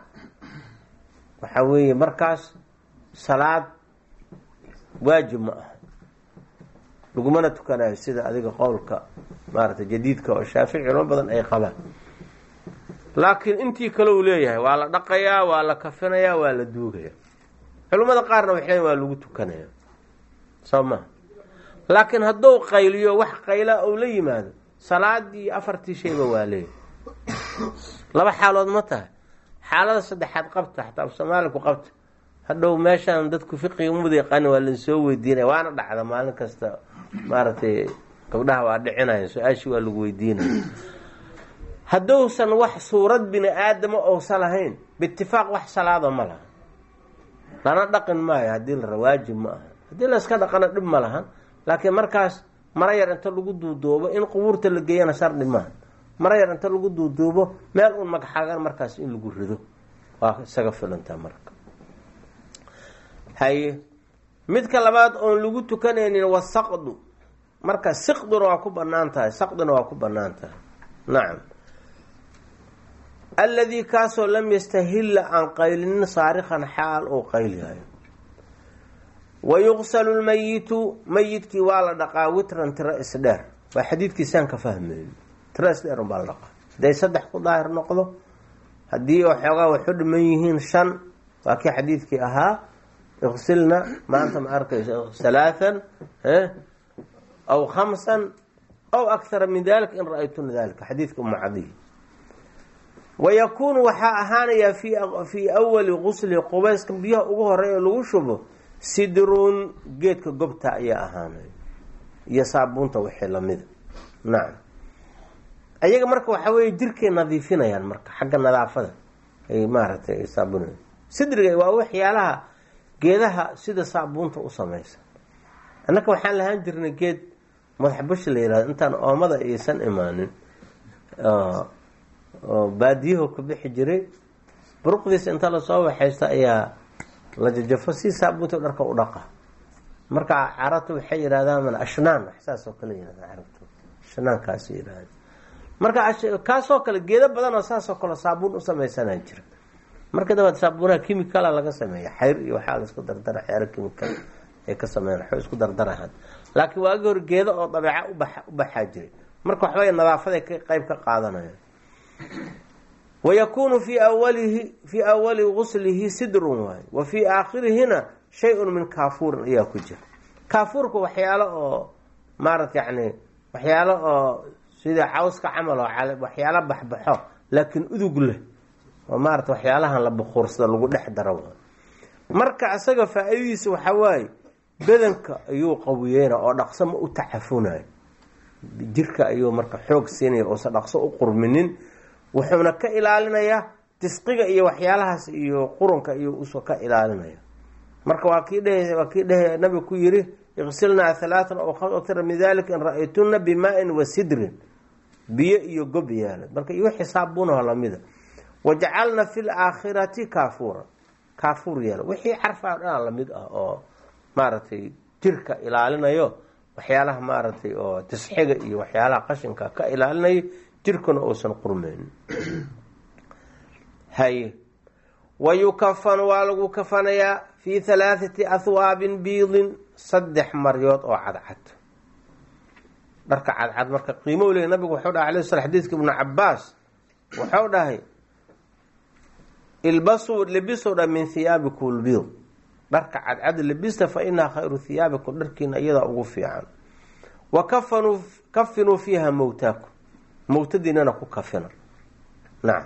waxaa weeye markaas salaad waajib ma aha lagumana tukanayo sida adiga qowlka maaragtay jadiidka oo shaafici culimo badan ay qabaan laakiin intii kale uu leeyahay waa la dhaqayaa waa la kafinayaa waa la duugaya culimmada qaarna waxay waa lagu tukanaya soo maha laakiin hadduu qayliyo wax qayla ou la yimaado salaadii afartii shayba waa leeyahy laba xaalood ma tahay xaalada saddexaad qabta xataa soomaaliku qabta hadhow meeshaan dadku fiqiga mud yaqaani waa lansoo weydiinaya waana dhacda maalin kasta maaragtay gabdhaha waa dhicinaya su-aashii waa lagu weydiinaya hadduusan wax suurad bini aadama ousan lahayn biitifaaq wax salaada ma laha lana dhaqin maayo haddii la rawaajib ma aha haddii la iska dhaqana dhib ma lahan laakiin markaas mara yar inta lagu duuduubo in qubuurta la geeyana shardi maaha mara yar inta lagu duuduubo meel un magxagan markaas in lagu rido waa isaga filantaa marka haye midka labaad oon lagu tukanaynin wasaqdu marka siqduna waa ku banaan tahay saqduna waa ku banaan tahay nacam alladii kaasoo lam yastahilla aan qaylinin saarikan xaal uu qaylyahayo wa yuqsalu lmayitu mayidkii waa la dhaqaa witran tiro isdheer waa xadiidkiisaan ka fahmayn tiro isdheer unbaa la dhaqaa hadday saddex ku daahir noqdo haddii waxoogaa waxu dhiman yihiin shan waa kii xadiidkii ahaa iqsilna maanta ma arkayso halaathan aw khamsan aw akhara min dalika in ra-aytuna dalika xadiidka uma cadiy wayakuunu waxaa ahaanayaa fi fii awali gusli qubayska biyaha ugu horeeya lagu shubo sidruun geedka gobta ayaa ahaanay iyo saabuunta wixii lamida nacam ayaga marka waxaa weeye jirkay nadiifinayaan marka xagga nadaafada ay maaragtay ay saabunaya sidriga waa waxyaalaha geedaha sida saabuunta u samaysa annaka waxaan lahaan jirnay geed madaxbashi la yihahdo intaan oomada aysan imaanin oo baadiyaho ka bixi jiray buruqdiisa inta lasoo waxaysta ayaa la jajafo si saabuunta dharka u dhaqa marka carabta waxay yidhahdaan ashnaan saas oo kale yihahda carabtu ashnaankaas yihahda marka kaasoo kale geedo badan oo saasoo kale saabuun u samaysanaa jira marka dabaad saabuunaha chemicala laga sameeya xayr iyo waxaa la isku dardara xeero chemical ay ka sameeyaan waxba isku dardarahaan laakiin waagi hor geedo oo dabeeca uba u baxaa jiray marka waxbay nadaafaday ka qeyb ka qaadanayaan wayakuunu fii awalihi fii awali guslihi sidrun waaye wa fii aakhirihina shay-un min kaafuurin ayaa ku jira kaafuurka waxyaalo oo maarata yani waxyaalo oo sida cawska camal oo waxyaalo baxbaxo laakiin udug leh oo maarata waxyaalahan la bukuursada lagu dhex daro marka isaga faa-idadiisa waxaa waaye badanka ayuu qawiyeyna oo dhaqso ma u tacafunayo jirka ayuu marka xoog siinaya oosan dhaqso u qurminin wuxuuna ka ilaalinayaa disqiga iyo waxyaalahaas iyo qurunka iyo usoo ka ilaalinaya marka waa kii dheh waa kii dheh nabiga ku yiri iqsilnaa halaatan oo khamsatira min dalika in ra-aytuna bimaa-in wa sidrin biyo iyo gob yaala marka iyo xisaabunaho lamida wajacalna fi laakhirati kaafuura kaafuur yeela wixii carfaa dhanaa lamid ah oo maaragtay jirka ilaalinayo waxyaalaha maaragtay oo tisxiga iyo waxyaalaha qashinka ka ilaalinayo jirkuna uusan qurmeynin haye wa yukafanu waa lagu kafanayaa fii halaathati ahwaabin biidin saddex maryood oo cadcad dharka cadcad marka qiimo le nabigu wuxuu dhahay alay sl xadiidka ibnu cabaas wuxuu dhahay ilbasuu lebisow dha min hiyaabikum lbiid dharka cadcad lebista fa inaha khayru hiyaabikum dharkiina iyadaa ugu fiican wa kafanuu kafinuu fiiha mowtaakum mowtadiinana ku kafina nacam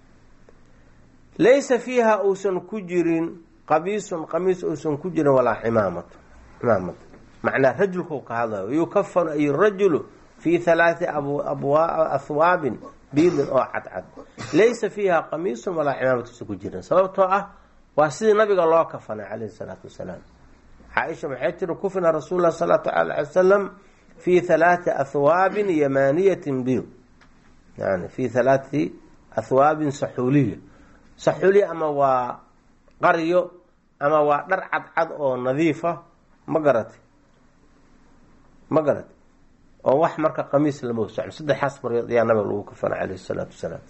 laysa fiiha uusan ku jirin qamiisun qamiis uusan ku jirin walaa cimaamatu cimaamad macnaa rajulkau ka hadlayo yukafanu ay rajulu fii halaati ahwaabin biidin oo cadcad laysa fiiha qamiisun walaa cimaamad uusan ku jirin sababtoo ah waa sidii nabiga loo kafanay calayhi salaatu wasalaam caaisha maxay tiri kufina rasuul lah salatu alay wasalam fii halaati ahwaabin yamaniyatin biid yani fii halaati ahwaabin saxuuliya saxuuliya ama waa qaryo ama waa dhar cadcad oo nadiifa ma garatay ma garatay oo wax marka qamiis lama socon saddexaas maryood ayaa nabiga lagu kafana calayhi salaatu wasalaam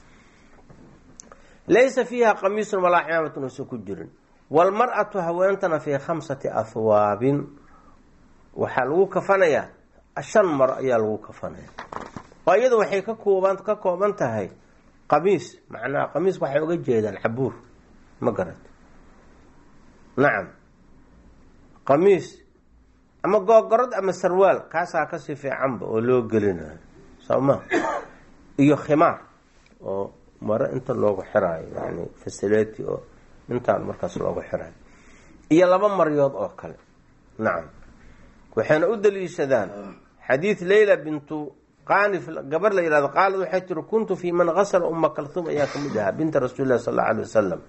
laysa fiiha qamiisun walaa cimaamatun uusan ku jirin walmar-atu haweentana fii khamsati ahwaabin waxaa lagu kafanayaa shan maro ayaa lagu kafanaya oo iyada waxay ka kooban ka kooban tahay qamiis macnaha qamiiska waxay uga jeedaan cabuur ma garat nacam qamiis ama googorad ama sarwaal kaasaa kasii fiicanba oo loo gelinayo soo ma iyo khimaar oo maro inta loogu xiraayo yani fasileti oo intaan markaas loogu xiraayo iyo laba maryood oo kale nacam waxayna u daliishadaan xadiid leyla bintu qanif gabar la yihahdo qaalad waxay tiri kuntu fii man gasla uma kalhum ayaa kamid ahaa binta rasuuli lah sal alla alay wasalam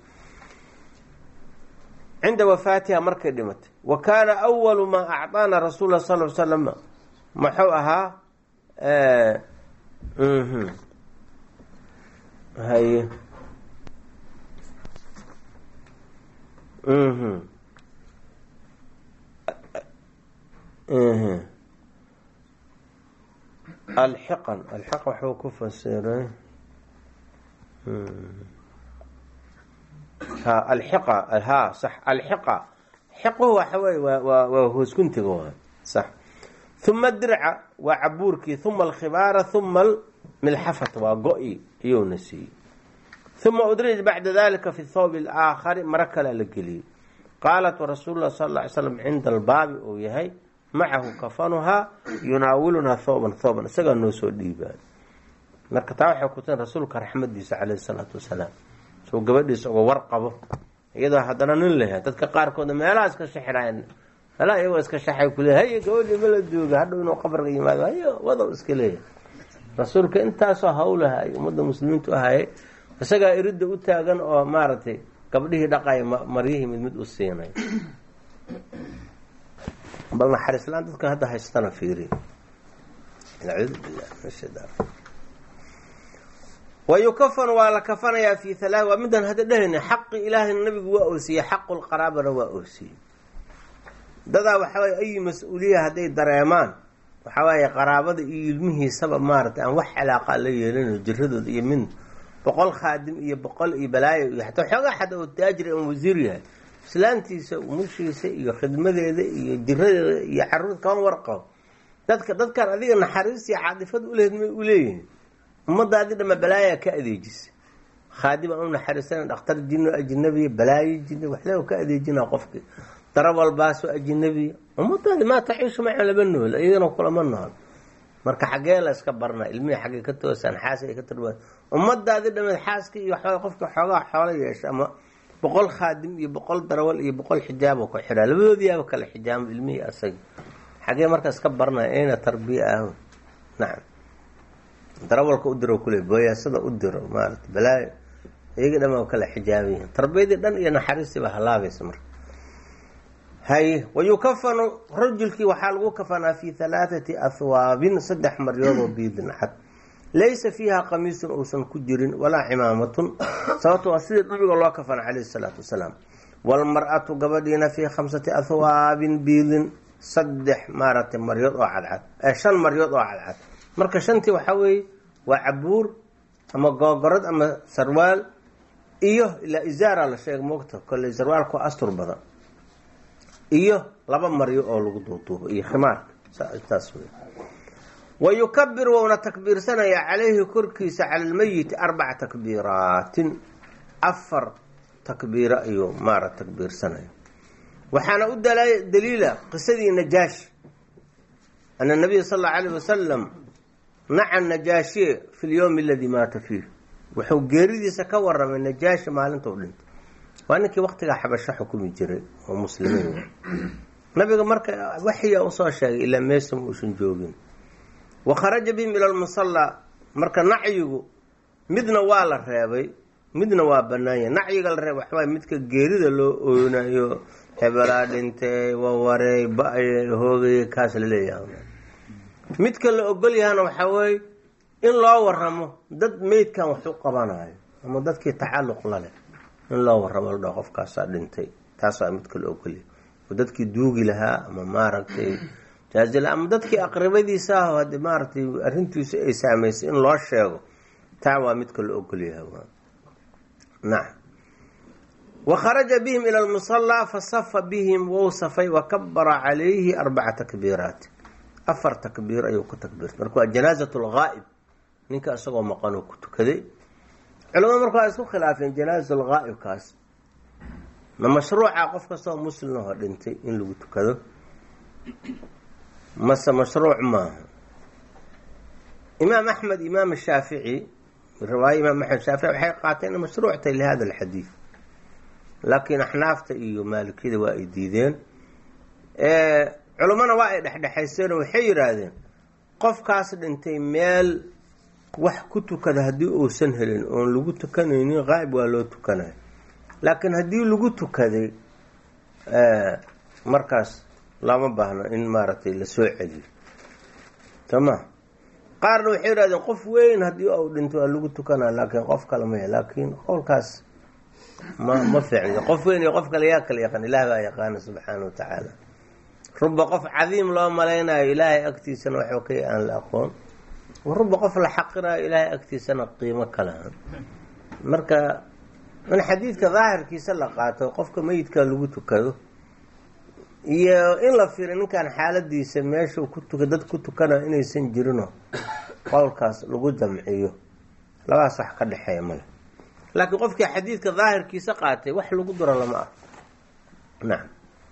cinda wafaatiha markay dhimatay wa kaana awalu maa acطaana rasuul lah sal slam muxuu ahaa haye alxiqan alxiqa waxuu ku fasiray ha alxiqa ha sax alxiqa xiquhu waxa weye waa waa waa hoosguntiga waay sax huma dirca waa cabuurkii huma alkhibaara huma almilxafata waa go-i iyuuna siiyey huma udrij bacda dalika fi thawb alaakhari maro kalea la geliyey qaalat rasuulu lah sal lla ly slam cinda albaabi uu yahay macahu kafanuhaa yunaawilunaa thawban thawban isagaa noo soo dhiibaan marka taa waxay kutan rasuulka raxmadiisa caleyhi salaatu wasalaam soo gabadhiisa uga warqabo iyadoo haddana nin leeyahay dadka qaarkooda meelaha iska shaxirayan meelaha iyagoo iska shaxay kule haye gabadhii ma la jooga hadhow inuu qabriga yimaado hayo wadow iska leeyahay rasuulka intaasoo hawlaha ay ummadda muslimiintu ahayay isagaa iridda u taagan oo maaragtay gabdhihii dhaqaya maryihii mid mid u siinay bal naxariislaan dadka hadda haystana fiiri wayukafanu waa la kafanayaa fi halaa waa midaan hadda dhehayna xaqi ilaahayna nabigu waa oosiyey xaqu lqaraabana waa oosiyey dadaa waxawaaye ayi mas-uuliya hadday dareemaan waxawaaye qaraabada iyo ilmihiisaba maaragtay aan wax calaaqa la yeelinayo jiradooda iyo min boqol khaadim iyo boqol iyo balaayo iyo xataa xoogaa xata oo taajir aan wasiir yahay islaantiisa umushiisa iyo khidmadeeda iyo jiradeeda iyo caruur kama warqabo dadka dadkan adiga naxariistii caadifad ulehed may uleeyihiin ummadaadi dhama balaayaa ka adeejisa khaadim aan u naxariisana dhakhtar jino ajnabiya balaayo jini waxle ka adeejina qofkii dara walbaasoo ajnabiya ummadaadi maa taciishu maca laba nool iyagana kulama nool marka xaggee la iska barna ilmihii xaggay ka toosaan xaas ay ka tarwaan ummadaadi dhameed xaaska iyo waxaa qofka xoogaa xoolo yeesha ama boqol khaadim iyo boqol darawal iyo boqol xijaabo ku xidhaa labadoodiyaaba kale xijaamo ilmihii asaga xaggee marka iska barnaya ayna tarbiya ah nacam darawalka u diro kule booyaasada u diro maarata balaayo iyaga dhamaa kala xijaabayihin tarbiyadii dhan iyo naxariistii baa halaabaysa marka haye wayukafanu rajulkii waxaa lagu kafanaa fi halaathati ahwaabin saddex maryoodoo biidin cad laysa fiiha qamiisun uusan ku jirin walaa cimaamatun sababto waa sidii nabiga loo kafana caleyhi salaatu wasalaam waalmar-atu gabadhiina fii khamsati ahwaabin biidin saddex maaragtay maryood oo cadcad ee shan maryood oo cadcad marka shantii waxaa weeye waa cabuur ama googorad ama sarwaal iyo ilaa isaara la sheega moogta kolley sarwaalku astur badan iyo laba maryo oo lagu duuduubo iyo khimaarka taas wey wa yukabir wouna takbiirsanayaa calayhi korkiisa cala almeyiti arbaca takbiiraatin afar takbiiro ayuu maara takbiirsanaya waxaana u daliila qisadii najaashi ana nabiya sal allau alayh wasalam naca najaashiye fi lyowmi aladii maata fiih wuxuu geeridiisa ka waramay najaashi maalintuu dhintay waa ninkii waktigaa xabasho xukumi jiray oo muslimiin nabiga marka waxyaa usoo sheegay ilaa meesa muusan joogin wa kharaja bihim ila lmusallaa marka nacyigu midna waa la reebay midna waa banaanya nacyiga la reebay waxawaay midka geerida loo oonayo hebelaa dhintay wawarey ba-ay hoogay kaas laleeyahay midka la ogol yahana waxaa weeye in loo waramo dad meydkan wax u qabanayo ama dadkii tacalluq la leh in loo waramo ladhao qofkaasaa dhintay taas waa midka la ogolyahay oo dadkii duugi lahaa ama maaragtay jaazila ama dadkii aqribadiisa ah hadii maaragtay arrintiisu ay saameysay in loo sheego taa waa midka la ogolyahay nacam wa kharaja bihim ila lmusallaa fasafa bihim wou safay wa kabara calayhi arbaca takbiiraat afar takbiir ayuu ku takbiirtay marka waa janaazat lghaa'ib ninka isagoo maqanoo ku tukaday culamada marka waa isku khilaafeen janaazat lghaa'ibkaas ma mashruuca qof kastoo muslimahoo dhintay in lagu tukado mase mashruuc maaha imaam axmed imaam shaafici riwaaya imaam axmed shaafici waxay qaateen in mashruuc tahay lihada alxadiid laakiin axnaafta iyo maalikiyada waa ay diideen culummana waa ay dhexdhexayseen oo waxay yidhaahdeen qofkaas dhintay meel wax ku tukada haddii uusan helin oon lagu tukanaynin qaa'ib waa loo tukanayo laakiin haddii lagu tukaday markaas lama baahno in maaragtay lasoo celiyo tama qaarna waxay yidhahdeen qof weyn haddii uu dhinto waa lagu tukanaa laakiin qof kale maya laakiin qowlkaas ma ma fiicn qof weyn iyo qof kale yaa kala yaqaan ilaah baa yaqaana subxaana wa tacaala ruba qof cadiim loo malaynayo ilaahay agtiisana waxba ka aan la aqoon ruba qof la xaqirayo ilaahay agtiisana qiimo kalahan marka in xadiidka daahirkiisa la qaato qofka meyidka lagu tukado iyo in la fiiriyo ninkan xaaladiisa meesha ku tuka dad ku tukanayo inaysan jirino qowlkaas lagu jamciyo labadaas wax ka dhexeeya male laakiin qofkii xadiidka daahirkiisa qaatay wax lagu duro lama ah nacam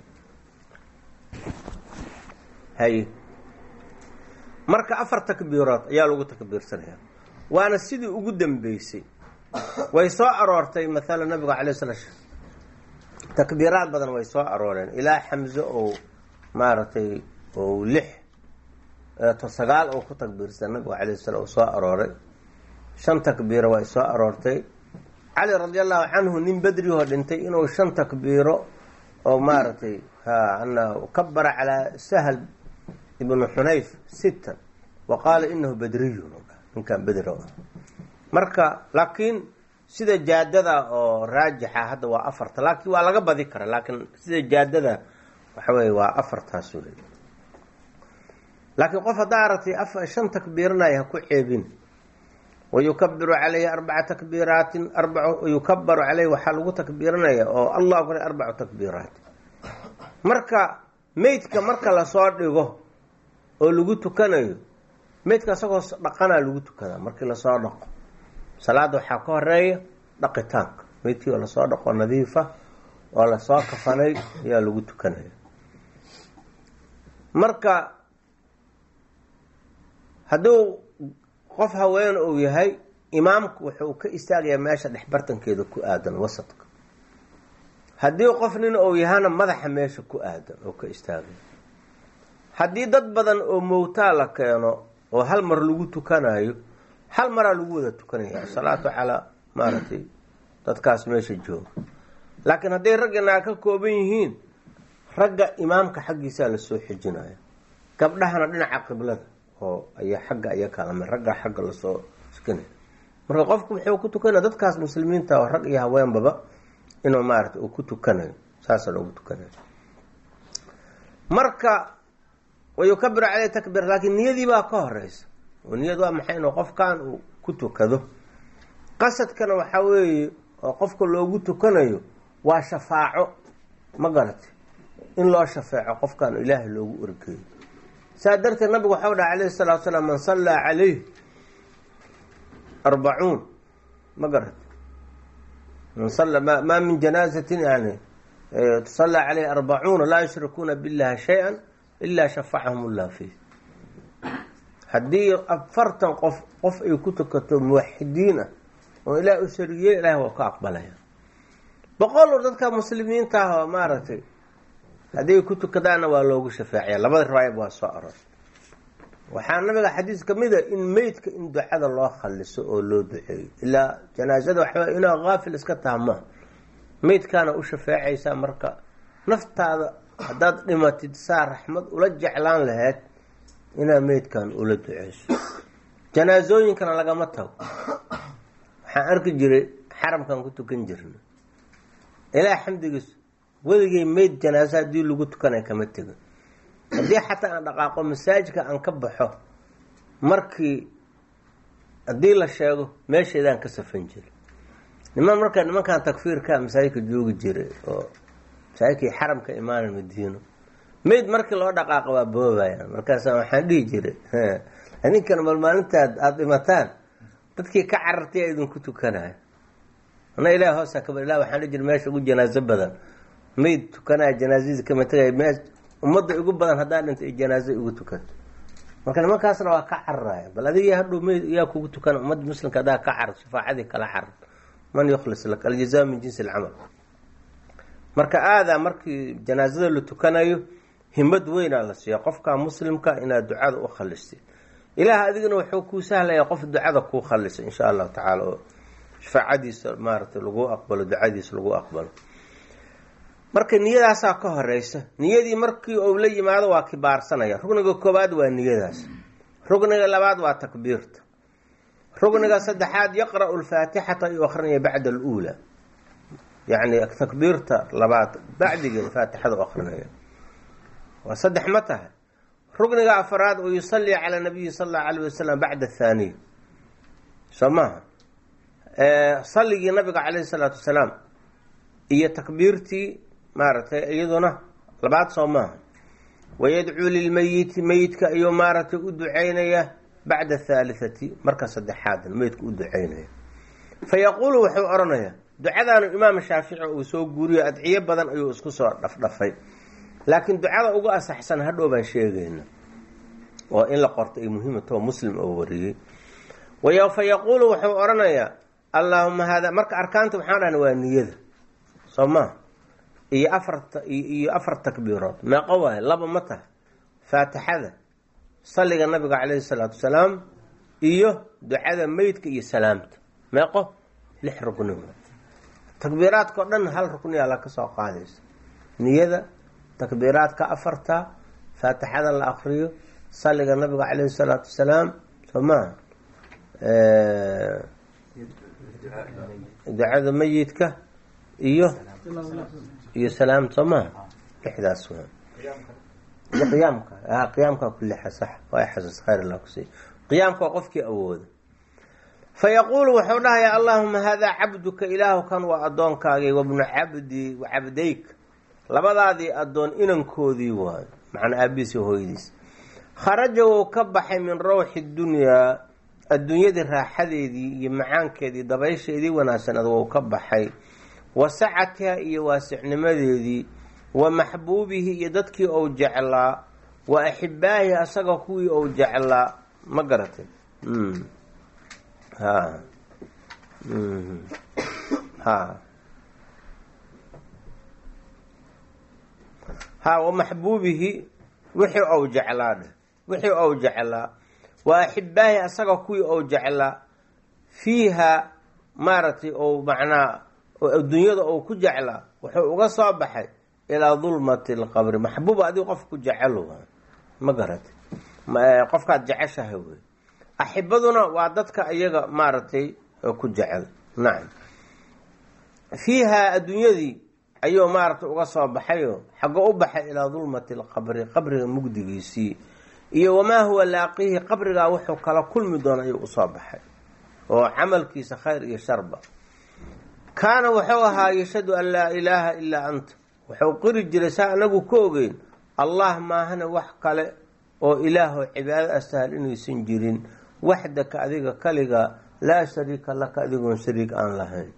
haye marka afar takbiirood ayaa lagu takbiirsanaya waana sidii ugu dambeysay way soo aroortay maala nabiga calay sala takbiiraad badan way soo arooreen ilaa xamse oo maaragtay oo lix to sagaal oo ku takbiirsan nabiga calay sala soo arooray shan takbiiro way soo aroortay cali radi allahu canhu nin bedrihoo dhintay inuu shan takbiiro oo maaragtay ha ana kabara calaa sahl ibnu xunayf sita wa qaala inahu bedriyun ninkan bedri ah marka laakiin sida jaadada oo raajixa hadda waa afarta laakiin waa laga badi kara laakiin sida jaadada waxa weye waa afartaas ule laakiin qof haddaa aragtay shan takbiiranaya ha ku ceebin wayukabiru calayhi arbaca takbiiraatin arba yukabaru caleyhi waxaa lagu takbiiranaya oo allah akbar arbacu takbiiraat marka meydka marka lasoo dhigo oo lagu tukanayo meydka isagoo dhaqanaa lagu tukadaa markii lasoo dhaqo salaada waxaa ka horeeya dhaqitaanka meydkii oo lasoo dhaqo nadiifa oo lasoo kafanay ayaa lagu tukanaya marka hadduu qof haween uu yahay imaamku wuxuu ka istaagayaa meesha dhexbartankeeda ku aadan wasadka haddii qof nin uu yahana madaxa meesha ku aadan oo ka istaagaya haddii dad badan oo mowtaa la keeno oo hal mar lagu tukanayo hal maraa lagu wada tukanaya asalaatu calaa maaragtay dadkaas meesha jooga laakiin hadday raggana ka kooban yihiin ragga imaamka xaggiisaa lasoo xijinaya gabdhahana dhinaca qiblada oo ayaa xagga aya kaalama ragga xagga lasoo tukanaya marka qofku wuxuu ku tukanaya dadkaas muslimiinta oo rag iyo haweenbaba inuu maarata uu ku tukanayo saasa loogu tukanayo marka wayukabiru caleyh takbiir laakiin niyadii baa ka horeysa oo niyad waa maxay inuu qofkan uu ku tukado qasadkana waxaa weeye oo qofka loogu tukanayo waa shafaaco ma garatay in loo shafeeco qofkan ilaahay loogu orgeeyo saa darteed nabigu waxau dhaha calayhi salatu salaam man sallaa calayh arbacuun ma garatay man salla ma maa min janaazatin yani tusallaa caleyh arbacuuna laa yushrikuuna billahi shay-an ilaa shafacahum ullah fiih haddii afartan qof qof ay ku tukato muwaxidiin ah oo ilaah u shariyey ilaah waa ka aqbalaya boqol dadka muslimiinta ah oo maaragtay haddii ku tukadaanna waa loogu shafeecaya labada riwaayab waa soo aroor waxaa nabiga xadiis ka mid a in meydka in ducada loo khaliso oo loo duceeyo ilaa janaasada waxba inaa haafil iska taha ma meydkaana u shafeecaysaa marka naftaada haddaad dhimatid saa raxmad ula jeclaan lahayd inaad meydkan ula duceyso janaasooyinkana lagama tago waxaan arki jiray xaramkan ku tukan jirna ilaa xamdigiis weligay meyd janaaso haddii lagu tukanay kama tegin haddii xataa aan dhaqaaqo masaajidka aan ka baxo markii haddii la sheego meesheedaan ka safan jiray niman marka nimankan takfiirka masaajidka joogi jiray oo masaajidkii xaramka imaana madiino meyd markii loo dhaqaaqa waa boobayaan markaasa waxaan dhihi jiray ninkan mal maalintaad aada dhimataan dadkii ka carartay a idinku tukanayo ana ilaah hoosa kaba ilah waxaan dhihi jiray meesha ugu janaaso badan meyd tukanaya janaasadiisa kama tegaya me ummadda igu badan haddaa dhinta ay janaaso igu tukanto marka nimankaasna waa ka cararaya bal adiga hadhow meyd yaa kugu tukana ummadda muslimka haddaa ka carar shafaacadii kala carar man yukhlis lak aljazaa min jinsi alcamal marka aadaa markii janaasada la tukanayo himad weynaa la siiya qofka muslimka inaad ducada u khalistid ilaah adigana wuxuu kuu sahlaya qof ducada kuu khalisa insha allahu tacaala oo shafaacadiisa maaragtay lagu aqbalo ducadiisa lagu aqbalo marka niyadaasaa ka horeysa niyadii markii uu la yimaado waa kibaarsanaya rugniga koobaad waa niyadaas rugniga labaad waa takbiirta rugniga saddexaad yaqra'u lfaatixata ayuu akrinaya bacda aluula yacni takbiirta labaad bacdigeeda faatixada u akrinaya waa saddex ma tahay rukniga afaraad oo yusalli calaa nabiyi sala allahu alayh wasalam bacda athaaniya soo maaha salligii nabiga calayhi salaatu wasalaam iyo takbiirtii maaragtay iyaduna labaad soo maaha wayadcuu lilmeyiti meyidka ayuu maaragtay u duceynaya bacda athaalitati marka saddexaadan meyidka u duceynaya fa yaquulu wuxuu odhanayaa ducadaanu imaam shaafici uu soo guuriyo adciyo badan ayuu isku soo dhafdhafay laakiin ducada ugu asaxsan hadhow baan sheegayna oo in la qorto ay muhiimatoo muslim oo wariyey fa yaquulu wuxuu odhanayaa allaahuma haada marka arkaanta waxaan dhahna waa niyada soo maa iyo afarta iyo afar takbiirood meeqo waayo laba ma tahay faatixada salliga nabiga calayhi salaatu wasalaam iyo ducada meydka iyo salaamta meeqo lix rukni takbiiraadka o dhan hal rukniyaa la ka soo qaadaysa niyada takbiiraadka afarta faatixada la akriyo salliga nabiga calayhi salaatu wasalaam soo maaha ducada meyidka iyo iyo salaam soo maha lixdaas waa iyo qiyaamka a qiyaamka ku lixa sax waa xasuus khayr allah kusiiy qiyaamka waa qofkii awooda fa yaquulu wuxuu dhahayaa allaahuma haadaa cabduka ilaahu kan waa addoonkaagii wabnu cabdi wa cabdayk labadaadii addoon inankoodii waayo macnaa aabihiisi hooyadiis kharaja wou ka baxay min rawxi dunyaa adduunyadii raaxadeedii iyo macaankeedii dabaysheedii wanaagsaneed wou ka baxay wa sacatiha iyo waasicnimadeedii wa maxbuubihi iyo dadkii ou jeclaa wa axibaahi asaga kuwii ou jeclaa ma garatay ha ha ha wa maxbuubihi wixii ou jeclaa dheh wixii ou jeclaa wa axibaahi asaga kuwii ou jeclaa fiiha maaragtay ou macnaa oo adduunyada ou ku jeclaa wuxuu uga soo baxay ilaa dulmati lqabri maxbuuba adigu qof ku jecel ma garatay qofkaad jeceshahay wey axibaduna waa dadka iyaga maaragtay ku jecel nacam fiiha adduunyadii ayuu maaragtay uga soo baxayo xago u baxay ilaa dulmati lqabri qabriga mugdigiisii iyo wamaa huwa laaqihi qabrigaa wuxuu kala kulmi doona ayuu usoo baxay oo camalkiisa khayr iyo sharba kaana wuxuu ahaa yashhadu an laa ilaaha ilaa anta wuxuu qiri jiray saa anagu ka ogeyn allah maahana wax kale oo ilaahoo cibaado astahal inaysan jirin waxdaka adiga kaliga laa shariika laka adigoon shariik aan lahayn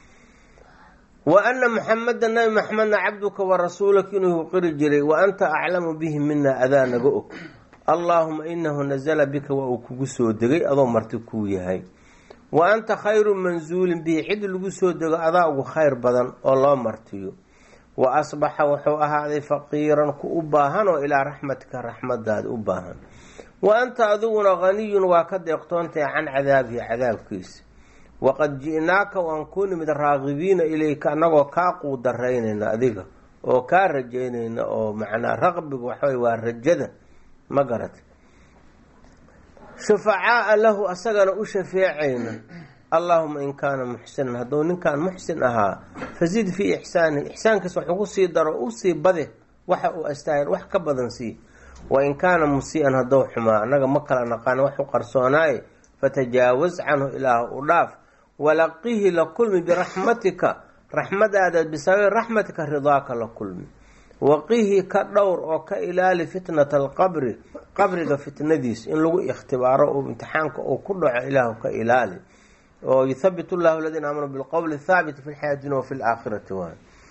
wa ana muxameda nabi maxamedna cabduka wa rasuulaka inuu qiri jiray wa anta aclamu bihi mina adaa naga og allaahuma inahu nazala bika waa uu kugu soo degay adoo marti kuu yahay wa anta khayru mansuulin bihi cid lagu soo dego adaa ugu khayr badan oo loo martiyo wa asbaxa wuxuu ahaaday faqiiran ku u baahan oo ilaa raxmatika raxmadaada u baahan wa anta adiguna haniyun waa ka deeqtoontahay can cadaabihi cadaabkiisa waqad ji'naaka waan ku nimid raagibiina ilayka annagoo kaa quudaraynayna adiga oo kaa rajaynayna oo macnaa raqbiga waxawey waa rajada ma garatay shufacaa'a lahu asagana u shafeecayna allaahuma in kaana muxsinan hadduu ninkan muxsin ahaa fazid fii ixsaanihi ixsaankiisa wax ugu sii daro usii bade waxa uu astaahil wax ka badan sii wa in kaana musii'an hadduu xumaa annaga ma kala naqaana wax u qarsoonaaye fatajaawaz canhu ilaah u dhaaf walaqihi la kulmi biraxmatika raxmadaada bisababi raxmatika ridaaka la kulmi waqihi ka dhowr oo ka ilaali fitnata alqabri qabriga fitnadiis in lagu ikhtibaaro oo imtixaanka uu ku dhaco ilaahu ka ilaali oo yuthabit llahu aladiina aamanuu bilqowli thaabiti fi lxayaati dunya wafi laakhirati waay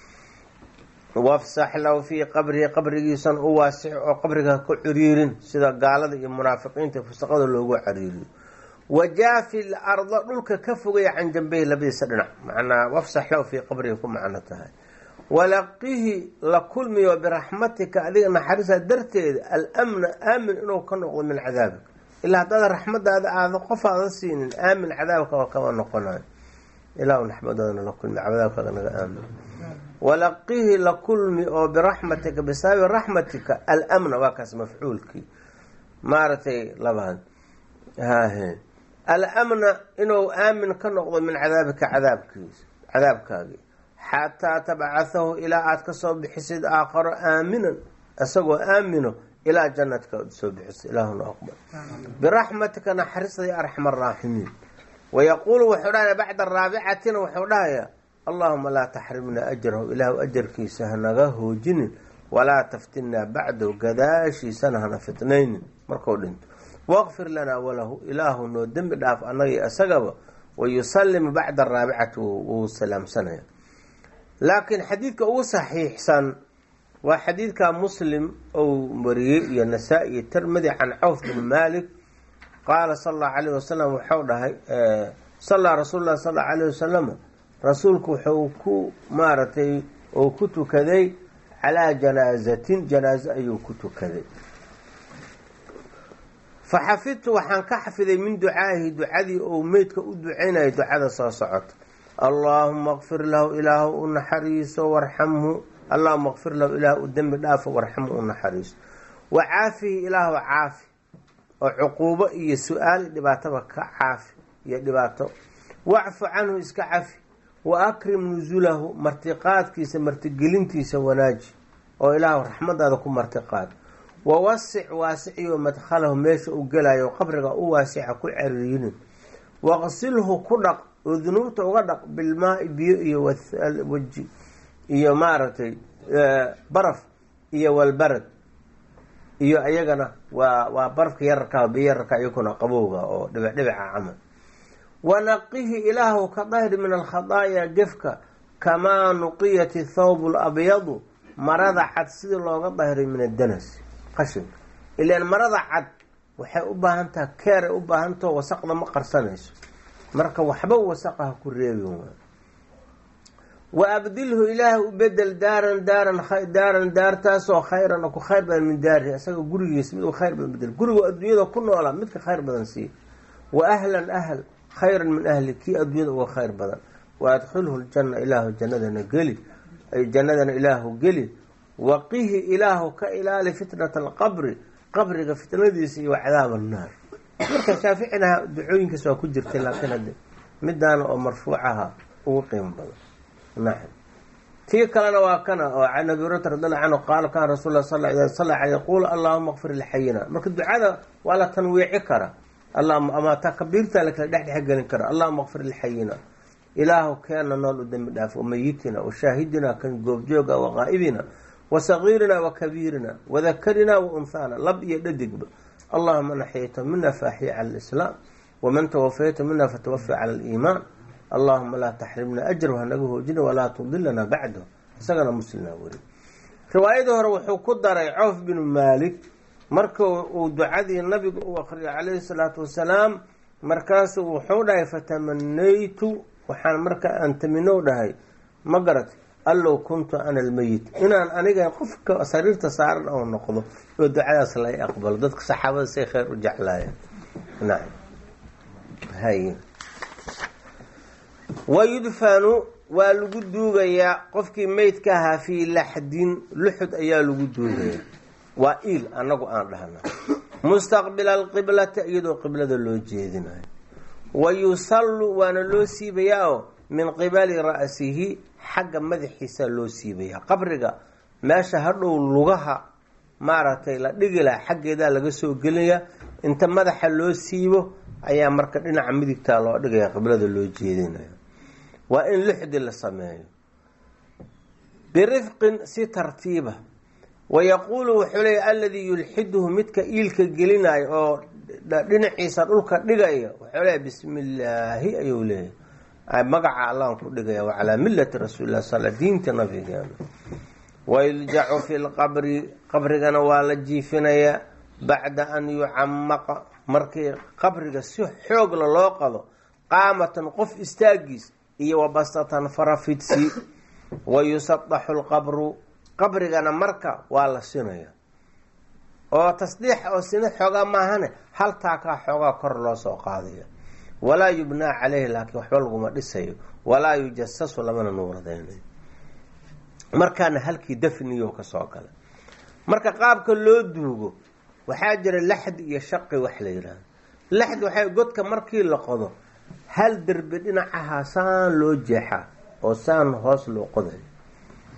wafsax lahu fii qabrihi qabrigiisan u waasix oo qabriga ka ciriirin sida gaalada iyo munaafiqiinta fusaqada loogu cariiriyo wajaafi l arda dhulka ka fogaya can jambeyhi labadiisa dhinac macnaa wafsax lahu fii qabrihi ku macno tahay walaqihi la kulmiyo biraxmatika adiga naxariisa darteeda almna aamin inuu ka noqdo min cadaabika ilaa haddaad raxmadaada aada qof aada siinin aamin cadaabka oo kama noqonayo ilaa naxmadadana la kulmi cadaabkaaga naga aamin walaqihi la kulmi oo biraxmatika bisababi raxmatika almna waa kaas mafcuulkii maaragtay labaad hahe alamna inuu aamin ka noqdo min cadaabika cadaabkiisa cadaabkaagii xataa tabcahahu ilaa aada kasoo bixisid aakharo aaminan isagoo aamino ilaa jannatka ad soo bixiso ilaahuna aqbal biraxmatika naxariisda ya arxam araaximiin wayaquulu wuxuu dhahaya bacda raabicatina wuxuu dhahayaa allahuma laa taxrimna ajrahu ilaahu ajarkiisa hanaga hoojinin walaa taftinnaa bacdahu gadaashiisana hana fitnaynin markuu dhinto waqfir lanaa walahu ilaahu noo dembi dhaaf annaga isagaba wayusalimu bacda araabicati wuu salaamsanaya laakiin xadiidka ugu saxiixsan waa xadiidka muslim ou wariyey iyo nasaa-i iyo tirmidi can cawf bin malik qaala sala allahu alayh wasalam wuxuu dhahay sallaa rasuulu llahi sal allau alayh wasalam rasuulku wuxuu ku maaragtay uu ku tukaday calaa janaazatin janaazo ayuu ku tukaday fa xafidtu waxaan ka xafiday min ducaahi ducadii ou meydka u ducaynaya ducada soo socota allaahuma kfir lahu ilaahu u naxariiso warxamhu allahuma kfir lahu ilaahu u dembi dhaafo warxamhu u naxariiso wa caafihi ilaahu caafi oo cuquubo iyo su-aal dhibaataba ka caafi iyo dhibaato wacfu canhu iska cafi wa akrim nusulahu martiqaadkiisa martigelintiisa wanaaji oo ilaahu raxmadaada ku martiqaad wawasic waasiciyo madkhalahu meesha u gelayo qabriga u waasica ku ceriirinin waqsilhu ku dhaq oo dunuubta uga dhaq bilmaai biyo iyo waji iyo maaragtay baraf iyo walbarad iyo ayagana waa waa barafka yararka biyo yararka iyakuna qabowga oo dhibicdhibica camal wanaqihi ilaahu ka dahri min alkhadaaya gefka kamaa nuqiyat thawb labyadu marada cad sidii looga dahray min addanas qashinka ilaan marada cad waxay u baahan taha keeray u baahantaho wasaqda ma qarsanayso marka waxba wasaqaha ku reebin waay wa abdilhu ilaah u bedel daaran daaran daaran daartaasoo khayran ku khayr badan min daarihi isaga gurigiisa mid u khayr badan bedel gurigu adduunyada ku noolaa midka khayr badan siiya wa ahlan ahl khayran min ahli kii adduunyada uga khayr badan wa adkhilhu ljana ilaahu jannadana geli ay jannadana ilaahu geli waqihi ilaahu ka ilaali fitnata alqabri qabriga fitnadiisa iyo cadaab annaar marka shaaficina ducooyinkaas waa ku jirtay laakiin hadde midaana oo marfuucaha ugu qiimo badan nacam tii kalena waa kana oo can abi hurata radiallahu canhu qaala kana rasul lah sal ida salla aley yaquulu allahuma kfir lixayina marka ducada waa la tanwiici kara allahuma ama takabiirta lakala dhexdhex gelin kara allahuma kfir lixayina ilaahu keena nool u dembi dhaaf wamayitina washaahidina kan goobjooga waqaa'ibina wasagiirina wakabiirina wadakarina waunhaana lab iyo dhadigba allahuma naxyayta mina faaxiya cala alislaam waman tawafayta mina fatawafi cala aliimaan allahuma laa taxrimna ajrahu hanaga hoojina walaa tudilana bacdahu isagana muslimna weri riwaayadii hore wuxuu ku daray cawf binu maalik marka uu ducadii nabiga u akriyay calayhi salaatu wasalaam markaasu wuxuu dhahay fatamanaytu waxaan marka aan taminow dhahay ma garat allow kuntu ana almeyit inaan aniga qofka sariirta saaran oo noqdo oo ducadaas lay aqbalo dadka saxaabada say kheyr u jeclaayeen nacam hay wayudfanu waa lagu duugayaa qofkii meydka ahaa fii laxdin luxud ayaa lagu duugayaa waa iil anagu aan dhahna mustaqbila alqiblati iyadoo qiblada loo jeedinayo wa yusallu waana loo siibayaa oo min qibali ra'sihi xagga madaxiisa loo siibayaa qabriga meesha hadhow lugaha maaragtay la dhigi laha xaggeedaa laga soo gelinayaa inta madaxa loo siibo ayaa marka dhinaca midigtaa loo dhigaya qiblada loo jeedinaya waa in lixdi la sameeyo birifqin si tartiiba wayaquulu wuxuu leeya aladii yulxiduhu midka iilka gelinayo oo dhinaciisa dhulka dhigaya wuxuu leeya bismi illaahi ayuu leeyahy magaca allaan ku dhigaya wa calaa millati rasuulilah sal diinta nabigeena wayuljacu fi lqabri qabrigana waa la jiifinayaa bacda an yucamaqa markii qabriga si xoogla loo qado qaamatan qof istaagiis iyo wabasatan farafidsi wa yusadaxu lqabru qabrigana marka waa la sinaya oo tasdiix oo sina xoogaa maahane hal taakaa xoogaa kor loo soo qaadaya walaa yubnaa caleyhi laakiin waxba laguma dhisayo walaa yujasasu lamana nuuradeynayo markaana halkii dafniyo kasoo gala marka qaabka loo duugo waxaa jira laxdi iyo shaqi wax la yidhaahdo laxdi waxay godka markii la qodo hal derbi dhinacaha saan loo jeexaa oo saan hoos loo qodayo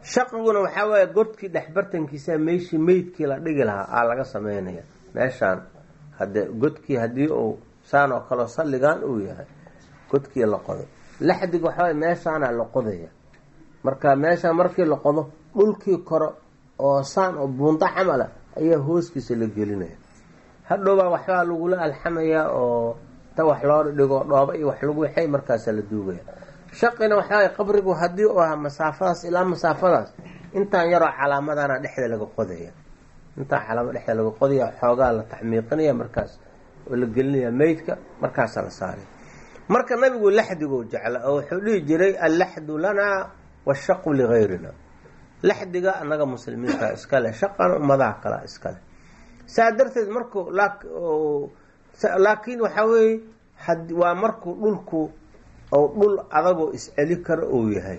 shaqiguna waxaa waaye godkii dhexbartankiisa meeshii meydkii la dhigi lahaa aa laga sameynaya meeshaan hade godkii haddii uu saan oo kaleo salligan uu yahay godkii la qodo laxdiga waxaa waye meeshaana la qodaya marka meeshaan markii la qodo dhulkii kore oo saan oo buunta camala ayaa hooskiisa la gelinaya hadhowbaa waxbaa lagula alxamayaa oo ta wax loo dhigo dhooba iyo wax lagu waxay markaasa la duugaya shaqina waxaa qabrigu haddii uu ahaa masaafadaas ilaa masaafadaas intaan yaroo calaamadana dhexda laga qodaya intaan calaamad dhexda laga qodaya xoogaa la taxmiiqinaya markaas oo la gelinaya meydka markaasa la saaraya marka nabigu laxdigu jecla oo wuxuu dhihi jiray allaxdu lanaa washaqu ligayrina laxdiga annaga muslimiinta iskale shaqana ummadaha kalea iskale saa darteed marku laakiin waxaa weeye waa markuu dhulku ou dhul adagoo isceli karo uu yahay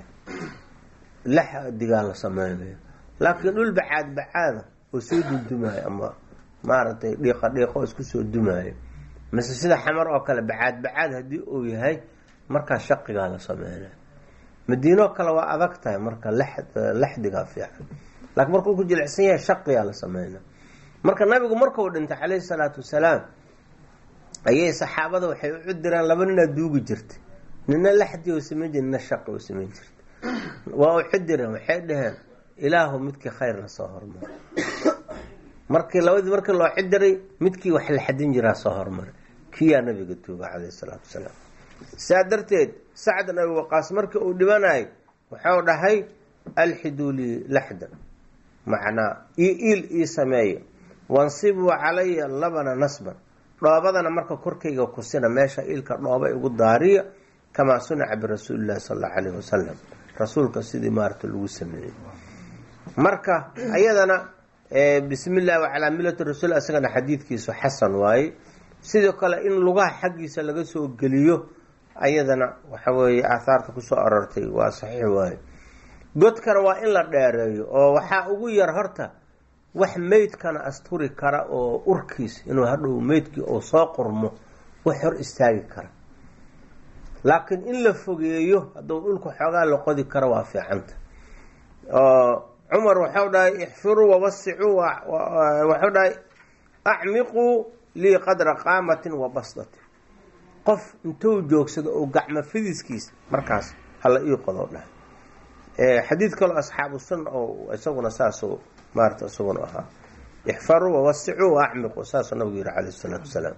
laxdigaa la sameynayo laakiin dhul bacaad bacaada oo soo dundumaayo ama maaragtay dhiiqa dhiiqo isku soo dumaayo mise sida xamar oo kale bacaad bacaad haddii uu yahay markaa shaqigaa la sameynayo madiinoo kale waa adag tahay marka laxdigaa fiican laakiin markuu ku jilicsan yahay shaqigaa la sameynaya marka nabigu markuu dhintay calayhi salaatu wasalaam ayay saxaabada waxay u cudireen laba ninaa duugi jirtay nina laxdi oo samayn jir nina shaqi oo samayn jirta waa u cudireen waxay dhaheen ilaahu midkii khayrna soo hormaray markii labadii markii loo cidiray midkii wax la xadin jiraa soo hormaray kiyaa nabiga tuuga calayhi salaatu wasalaam saa darteed sacd abi waqaas markii uu dhibanayo wuxuu dhahay alxiduu lii laxdan macnaa io iil ii sameeya wansibuu calaya labana nasban dhoobadana marka korkayga kusina meesha iilka dhooba igu daariya kamaa sunaca birasuuli llahi sal allau alayhi wasalam rasuulka sidii maarata lagu sameeyey marka ayadana bismi llahi wacalaa millati rasuul isagana xadiidkiisu xasan waaye sidoo kale in lugaha xaggiisa laga soo geliyo ayadana waxa weeye aahaarta kusoo arortay waa saxiix waaye godkana waa in la dheereeyo oo waxaa ugu yar horta wax meydkana asturi kara oo urkiis inuu hadhow meydkii uu soo qurmo wax hor istaagi kara laakiin in la fogeeyo hadduu dhulka xoogaa la qodi karo waa fiicanta oo cumar waxau dhahay ixfiruu wawasicuu waxau dhahay acmiquu lii qadra qaamatin wa basdatin qof intuu joogsado oo gacmo fidiskiisa markaas hala ii qodo dhahay xadiid kaloo asxaabu sunna oo isaguna saasuu maarata isaguna ahaa ixfaruu wawasicuu waacmiquu saasuu nabigu yihi calayh isalaatu wasalaam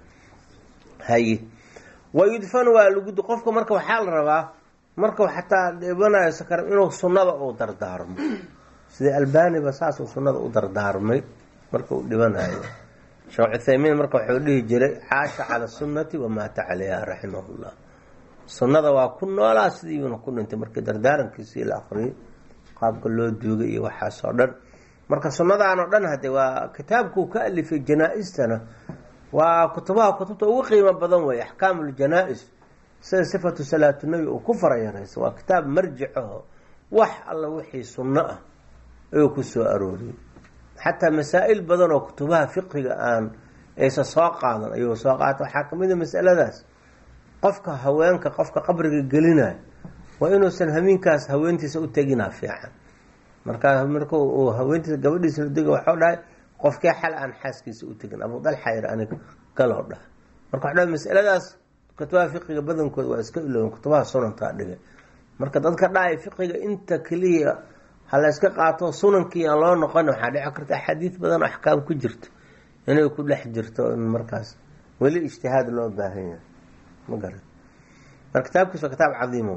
haye wayudfanu waa lagu qofka marka waxaa la rabaa markau xataa dhibanayo sakar inuu sunnada uu dardaarmo sida albaniba saasuu sunnada u dardaarmay marka uu dhibanayo sheekh cuthaymiin marka wuxuu dhihi jiray caasha cala sunnati wamaata calayha raximahullah sunnada waa ku noolaa sidiiuna ku dhintay markii dardaarankiisii la aqriyay qaabka loo duugay iyo waxaas oo dhan marka sunnadaan oo dhan hade waa kitaabkuu ka alifay janaa-istana waa kutubaha kutubta ugu qiimo badan wey axkaamu ljanaa-is sida sifatu salaatu nebi uu ku farayaraysa waa kitaab marjicaho wax alla wixii sunno ah ayuu ku soo arooriyey xataa masaa-il badan oo kutubaha fiqiga aan aysa soo qaadan ayuu soo qaata waxaa kamid a masaladaas qofka haweenka qofka qabriga gelinayo waa inuusan hamiinkaas haweentiisa u teginaa fiican markaa marka uu haweentiisa gabadhiisa la dega waxau dhahay qofkee xal aan xaaskiisa u tegin abu dalxa yir aniga galoo dhaha marka waxu dhahay masaladaas kutubaha fiqiga badankooda waa iska ilooben kutubaha sunankaa dhigay marka dadka dhahay fiqiga inta keliya ha la yska qaato sunankii aan loo noqon waxaa dhici karta axaadiid badan oo axkaam ku jirto inay ku dhex jirto in markaas weli ijtihaad loo baahan yahay ma garan marka kitaabkiis waa kitaab cadiima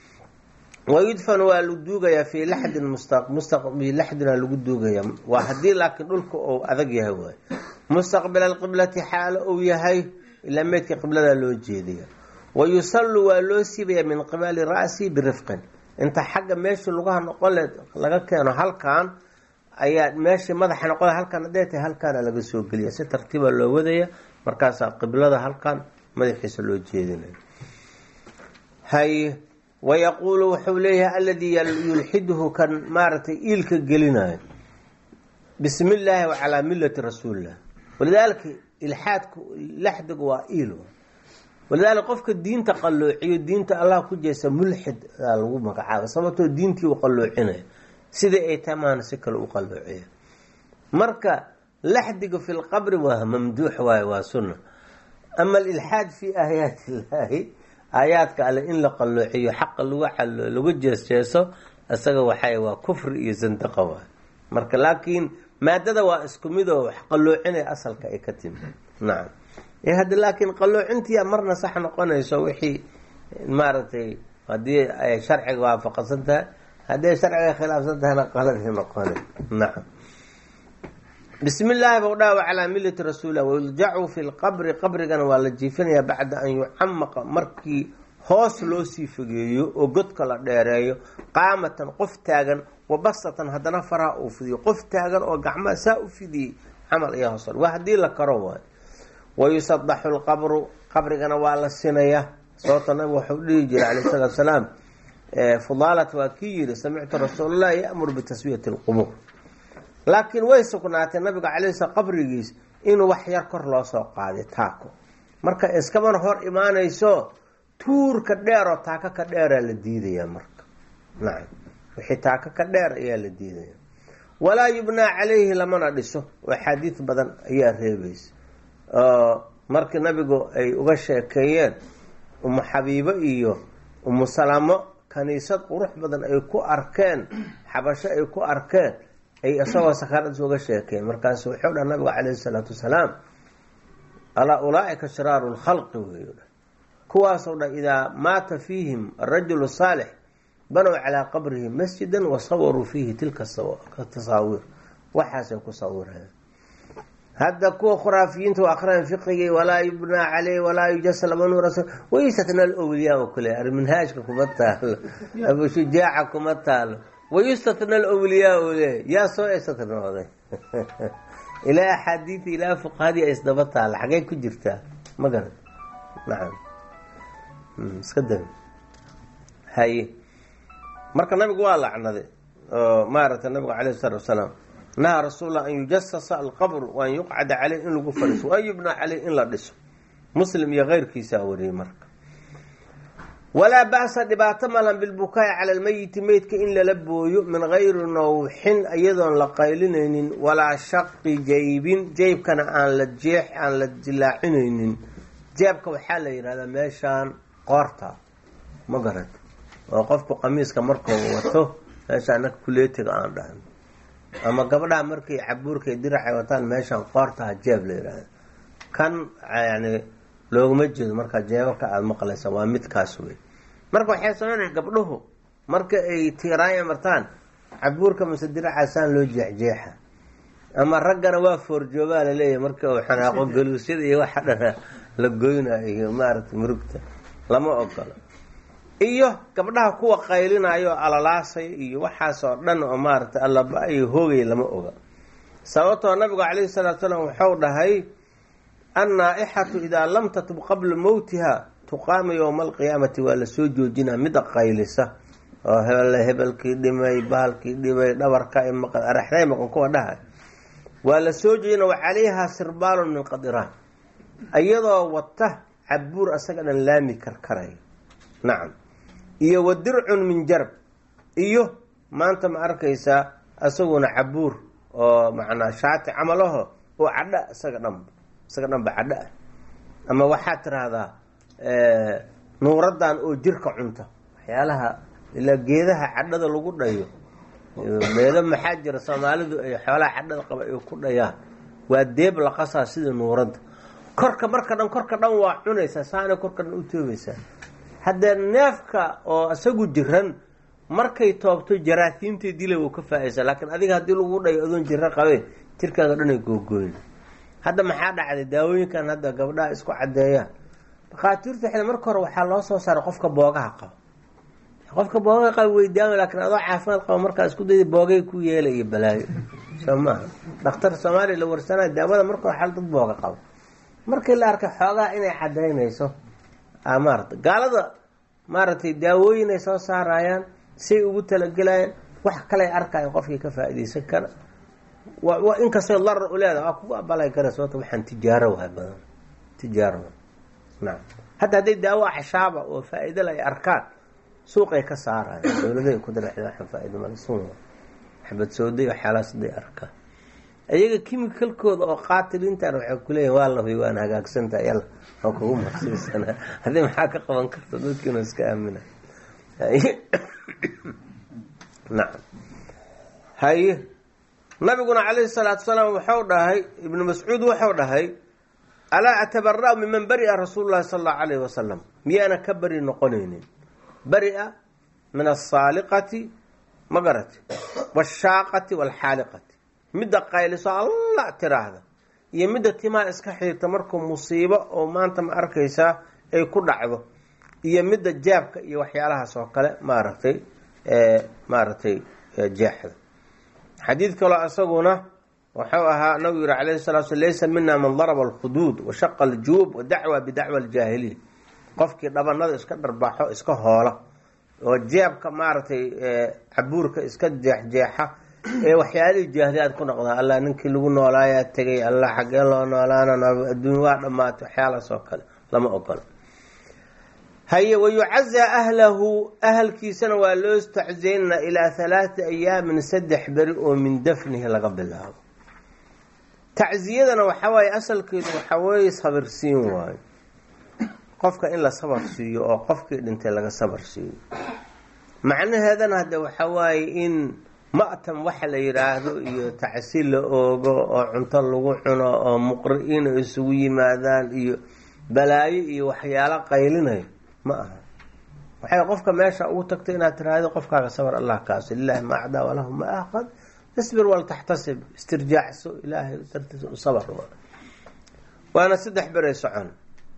wayudfan waa lagu duugayaa fii laxdin mustaqbi laxdina lagu duugaya waa haddii laakiin dhulka uu adag yahay waay mustaqbila alqiblati xaalo uu yahay ilaa meydka qiblada loo jeedaya wa yusallu waa loo siibaya min qibali ra'si birifqin inta xagga meeshii lugaha noqon le laga keeno halkan ayaa meeshii madaxa noqon halkan hadday tahay halkaana laga soo geliya si tartiiba loo wadaya markaasaa qiblada halkan madaxiisa loo jeedinaya hay wayaquulu wuxuu leeyahay aladii yulxiduhu kan maaragtay iilka gelinayo bismi illaahi wacalaa millati rasuulillah walidaalika ilxaadku laxdigu waa iil walidaalika qofka diinta qalloociyo diinta allah ku jeesa mulxid aa lagu magacaaba sababtoo diintii uu qalloocinaya sidai ay tahay maana si kale u qalloociya marka laxdiga fi lqabri waa mamduux waaye waa sunna ama alilxaad fi aayaati illaahi aayaadka alle in la qalloociyo xaqa lagu calo lagu jeesjeeso isaga waxay waa kufri iyo zandaqa waay marka laakiin maadada waa isku mid oo wax qalloocinaya asalka ay ka timi nacam hadda laakiin qalloocintiia marna sax noqonayso wixii maaragtay haddii ay sharciga waafaqsan tahay haddii ay sharciga khilaafsan tahayna qaladii noqona nacam bismi illaahi bau dhawa calaa millati rasuulilah wayuljacu fi lqabri qabrigana waa la jiifinayaa bacda an yucamaqa markii hoos loo sii fogeeyo oo godka la dheereeyo qaamatan qof taagan wabasatan haddana faraha uu fidiyo qof taagan oo gacmaha saa u fidiyey camal ayaa hoos waa haddii la karo waay wayusadaxu lqabru qabrigana waa la sinayaa sababta nabigu waxau dhihi jiray calayh salatu salaam fudaalat waa kii yiri samictu rasuulallahi ya'muru bitaswiyati lqubuur laakiin way sugnaatay nabiga calay sl qabrigiis inuu wax yar kor loo soo qaaday taako marka iskamana hor imaanayso tuurka dheer oo taako ka dheeraa la diidayaa marka nacam wixii taako ka dheer ayaa la diidaya walaa yubnaa calayhi lamana dhiso oo axaadiid badan ayaa reebaysa oo markii nabigu ay uga sheekeeyeen umu xabiibo iyo umu salamo kaniisad qurux badan ay ku arkeen xabasho ay ku arkeen ay isagoo sakaaradis uga sheekeen markaasu wuxuu dhaha nabigu calayhi salaatu wasalaam alaa ulaaika shiraaru lkhalqi weyu dha kuwaasoo dha idaa maata fiihim arajulu saalix banow calaa qabrihi masjidan wasawaruu fiihi tilka tasaawiir waxaasay ku sawireen hadda kuwa khuraafiyiinta u akriyaan fiqigii walaa yubnaa caleyh walaa yujasa lama nuura wayustatna alowliyaa oo kale arminhaajka kuma taalo abushujaaca kuma taalo wayustatna alowliyaa oo le yaa soo istatnooday ilaa axaadiida ilaa fuqahadii ay isdaba taala xagee ku jirtaa ma garan nacam iska da haye marka nabigu waa lacnaday oo maaragtay nabigu calayh isalaatu wasalaam nahaa rasuullah an yujasasa alqabr waan yuqcada caleyh in lagu fadhiiso waan yubnaa caleyh in la dhiso muslim iyo keyrkiisaa wariyey marka walaa ba'sa dhibaato malan bilbukaa'i cala almeyiti meydka in lala booyo min gayri nawxin iyadoon la qaylinaynin walaa shaqi jaybin jeybkana aan la jeex aan la dilaacinaynin jeebka waxaa la yidhahdaa meeshaan qoorta ma garat oo qofku qamiiska markuu wato meeshaan naka kuleetiga aan dhahan ama gabdhaha markay cabuurka diracay wataan meeshaan qoortaha jeeb la yidhaahda kan yani looguma jeedo markaa jeebabka aada maqlaysa waa midkaas wey marka waxay sameynaya gabdhuhu marka ay tiiraanya martaan cabuurka mase diracaasaan loo jeexjeexa ama raggana waa foorjoogaa laleeyahay marka uu xanaaqo galuusyada iyo waxa dhana la goynayo iyo maaragtay murugta lama ogolo iyo gabdhaha kuwa qaylinayo alalaasay iyo waxaas oo dhan oo maaragtay allaba iyo hoogay lama oga sababtoo nabigu calayhi salaatu salaam wuxuu dhahay annaa-ixatu idaa lam tatub qabla mowtiha tuqaama yowma alqiyaamati waa lasoo joojinaa mida qaylisa oo hebel hebelkii dhimay bahalkii dhimay dhabarka maqan araxday maqan kuwa dhahay waa lasoo joojina wa calayhaa sirbaalun min qadiraan iyadoo wata cabuur asaga dhan laami karkaraya nacam iyo wa dircun min jarb iyo maanta ma arkaysaa isaguna cabuur oo macnaa shaati camalaho oo cadha isaga dhanba isaga dhanba cadho ah ama waxaad tiraahdaa nuuradan oo jirka cunta waxyaalaha ilaa geedaha cadhada lagu dhayo meelo maxaa jira soomaalidu ay xoolaha cadhada qaba ay ku dhayaan waa deeb la qasaa sida nuuradda korka marka dhan korka dhan waa cunaysaa saanay korka dhan u toobaysaa haddee neefka oo isagu jiran markay toobto jaraasiimtay dila wuu ka faa-aysaa laakiin adiga haddii lagu dhayo adoon jiro qabeen jirkaaga dhan ay googooyn hadda maxaa dhacday daawooyinkan hadda gabdhaha isku caddeeyaan dhakhaatiirta xil marka hore waxaa loo soo saaray qofka boogaha qaba qofka boogaha qaba weydaama laakiin adoo caafimaad qaba markaa isku dayda boogay ku yeela iyo balaayo soo maaha dhakhtar soomaaliya la warsanayo daawada marka hore xal dad booga qaba markii la arkay xoogaha inay cadaynayso maarata gaalada maaragtay daawooyin ay soo saarayaan say ugu talagelayaan wax kaley arkayan qofkii ka faa-ideysan kara wa inkastoo darar u leedaha waa kugu abalay kara sababta waxaan tijaaro wahay badan tijaaro nacam hadda hadday daawo axshaaba oo faa-idala ay arkaan suuqay ka saarayaan dowladahay ku daraxda waxaan faa-ido male sun xabad sooday waxyaalahaas haday arkaan iyaga kimikalkooda oo qaatiliintan waxay kuleeyihin waa la huy waan hagaagsantaha yalla waa kugu marsiisanaa haddii maxaa ka qaban karta dadkiina iska aamina nacam haye nabiguna calayhi salaatu salaam wuxuu dhahay ibnu mascuud wuxuu dhahay alaa atabara'u miman bari'a rasuulu llahi sala allahu alayhi wasalam miyaana ka beri noqonaynin bari'a min asaaliqati ma garati washaaqati waalxaaliqati midda qayliso alla tiraahda iyo midda timaha iska xiirta markuu musiibo oo maanta ma arkaysaa ay ku dhacdo iyo midda jaabka iyo waxyaalahaas oo kale maaragtay maaragtay jeexda xadiid kaloo isaguna wuxuu ahaa nabigu yihi calayhi salatu sl laysa mina man daraba alkhuduud washaqa aljuub wadacwa bidacwa aljaahiliya qofkii dhabanada iska dharbaaxo iska hoola oo jeebka maaragtay cabuurka iska jeexjeexa ee waxyaalihii jaahiliyaad ku noqdaa allah ninkii lagu noolaayaa tegay allah xaggee loo noolaana adduun waa dhammaatay waxyaalahaas oo kale lama ogola haye wayucazaa ahlahu ahalkiisana waa loo istaczeynana ilaa halaati ayaamin saddex beri oo min dafnihi laga bilaabo tacziyadana waxaa waaye asalkeedu waxaa weeye sabirsiin waayo qofka in la sabar siiyo oo qofkii dhintay laga sabar siiyo macnaheedana hadde waxaa waaye in ma'tam waxa la yidhaahdo iyo tacsi la oogo oo cunto lagu cuno oo muqri-iina isugu yimaadaan iyo balaayo iyo waxyaalo qaylinayo ma aha waxay qofka meesha ugu tagtay inaad tiraahdo qofkaaga sabar allah kaaso lilahi ma acdaa walahu ma aqad isbir waltaxtasib istirjaacso ilaahay dartiisa u sabar waana saddex beray socon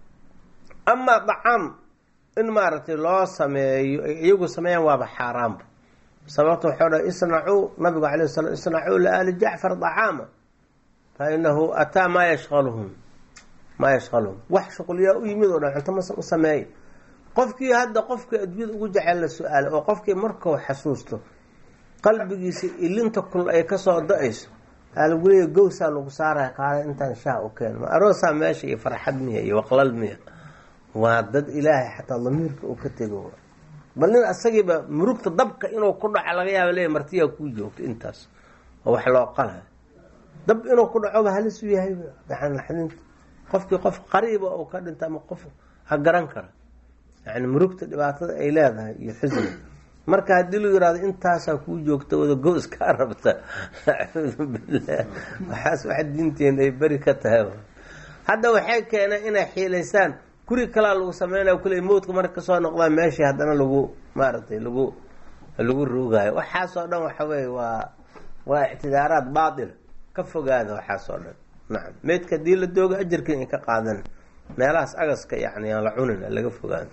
amaa dacaam in maaragtay loo sameeyo ay iyagu sameeyaan waaba xaaraamba sababta waxau dhahay isnacuu nabigu calay slam isnacuu liaali jacfar dacaama fa inahu ataa maa yashqaluhum maa yashqaluhum wax shuqliyaa u yimid oo dhan cunto ma u sameeya qofkii hadda qofkii adduunyada ugu jecel la su-aalay oo qofkii markuu xasuusto qalbigiisa ilinta kul ay kasoo da-ayso aa lagu leeya gowsaa lagu saaraya kaale intaan shaah u keeno ma aroosaa meesha iyo farxad miya iyo waqlal miya waa dad ilaahay xataa damiirka uu ka tego bal nin asagiiba murugta dabka inuu ku dhaco laga yaaba leeya martiyaa kuu joogto intaas oo wax loo qalayo dab inuu ku dhacoba halis u yahay gacanlaxdinta qofkii qof qariiba uu ka dhinta ama qof ha garan kara yani murugta dhibaatada ay leedahay iyo xusni marka haddii lu yihahdo intaasaa kuu joogta wada go iskaa rabta acuudu billah waxaas wax diinteena ay beri ka tahay hadda waxay keeneen inay xiilaysaan guri kalaa lagu sameynaya kule mowdka marka kasoo noqdaa meeshii haddana lagu maaragtay lagu lagu ruugaayo waxaasoo dhan waxa weye waa waa ictidaaraad baatila ka fogaada waxaasoo dhan nacam meydka haddii la dooga ajarka in ka qaadan meelahaas agaska yani aan la cunin laga fogaado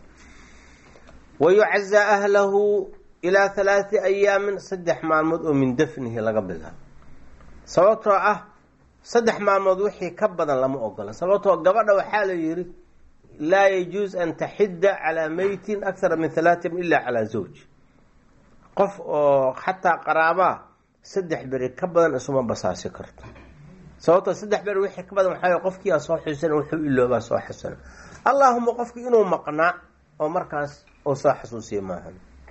wayucazaa ahlahu ilaa halaati ayaamin saddex maalmood oo min dafnihi laga bilaabo sababtoo ah saddex maalmood wixii ka badan lama ogola sababtoo gabadha waxaa la yihi laa yajuus an taxidda calaa meytin akthara min halaatin ila calaa zawj qof oo xataa qaraabaa saddex beri ka badan isuma basaasi karto sababtoo saddex beri wixii ka badan waxaa qofkiiaa soo xusan wuxuu iloobaa soo xasana allaahuma qofki inuu maqnaa oo markaas oo soo xasuusiya maaha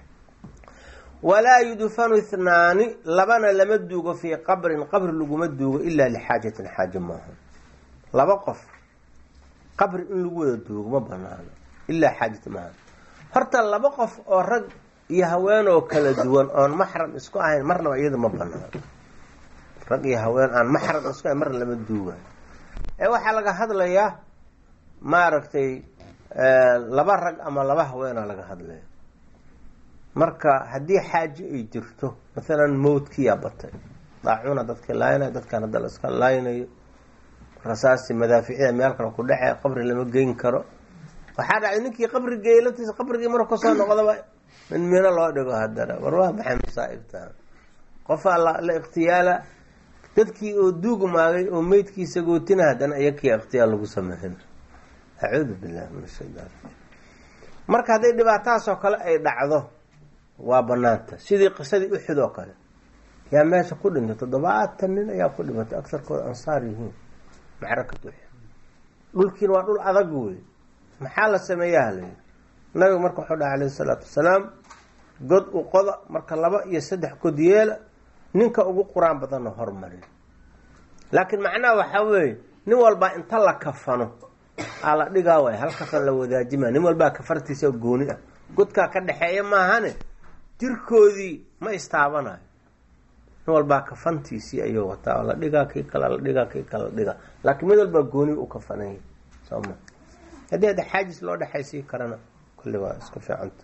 walaa yudfanu ithnaani labana lama duugo fii qabrin qabri laguma duugo ilaa lixaajatin xaajo maaha laba qof qabri in lagu wada duugo ma banaano ilaa xaajat maaha horta laba qof oo rag iyo haweenoo kala duwan oon maxram isku ahayn marnaba iyada ma banaano rag iyo haween aan maxram isku ahayn marna lama duugayo ee waxaa laga hadlayaa maaragtay laba rag ama laba haweenaa laga hadlaya marka haddii xaajo ay jirto maalan mowdkiyaa batay daacuna dadka laaynayo dadkan hadda la iska laaynayo rasaasi madaaficida meel kale ku dhece qabri lama geyn karo waxaa dhacday ninkii qabri geeyey laftiisa qabrigii marka kasoo noqdaba in mino loo dhigo haddana war waa maxay masaa'ibtaa qofaa la ikhtiyaala dadkii oo duugmaagay oo meydkiisa gootina haddana iyakii ikhtiyaal lagu sameyn acuudu billahi min ashaytaan marka hadday dhibaatadaasoo kale ay dhacdo waa banaanta sidii qisadii uxud oo kale yaa meesha ku dhintay toddobaatan nin ayaa ku dhimatay agsarkooda ansaar yihiin macrakat uxud dhulkiina waa dhul adag wey maxaa la sameeyaha layidhi nabigu marka wuxuu dhaha alayhi isalaatu wasalaam god u qoda marka laba iyo saddex god yeela ninka ugu qur-aan badanna hormarin laakiin macnaha waxaa weeye nin walbaa inta la kafano aa la dhigaa waay hal kafan la wadaajima nin walbaa kafartiisa gooni ah godkaa ka dhexeeya maahane jirkoodii ma istaabanayo nin walbaa kafantiisii ayuu wataa la dhigaa kii kale la dhigaa kii kale la dhigaa laakiin mid walbaa gooni u kafanaya sooma haddii hadda xaajis loo dhexaysii karana kulli waa iska fiicanta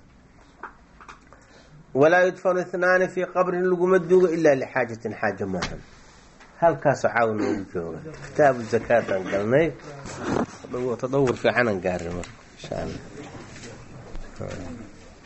walaa yudfanu ithnaani fii qabrin laguma duugo ilaa lixaajatin xaaja maahan halkaasoo caawa noogu jooga kitaabu zakaataan galnay tadawur fiicanaan gaarin marka insha allah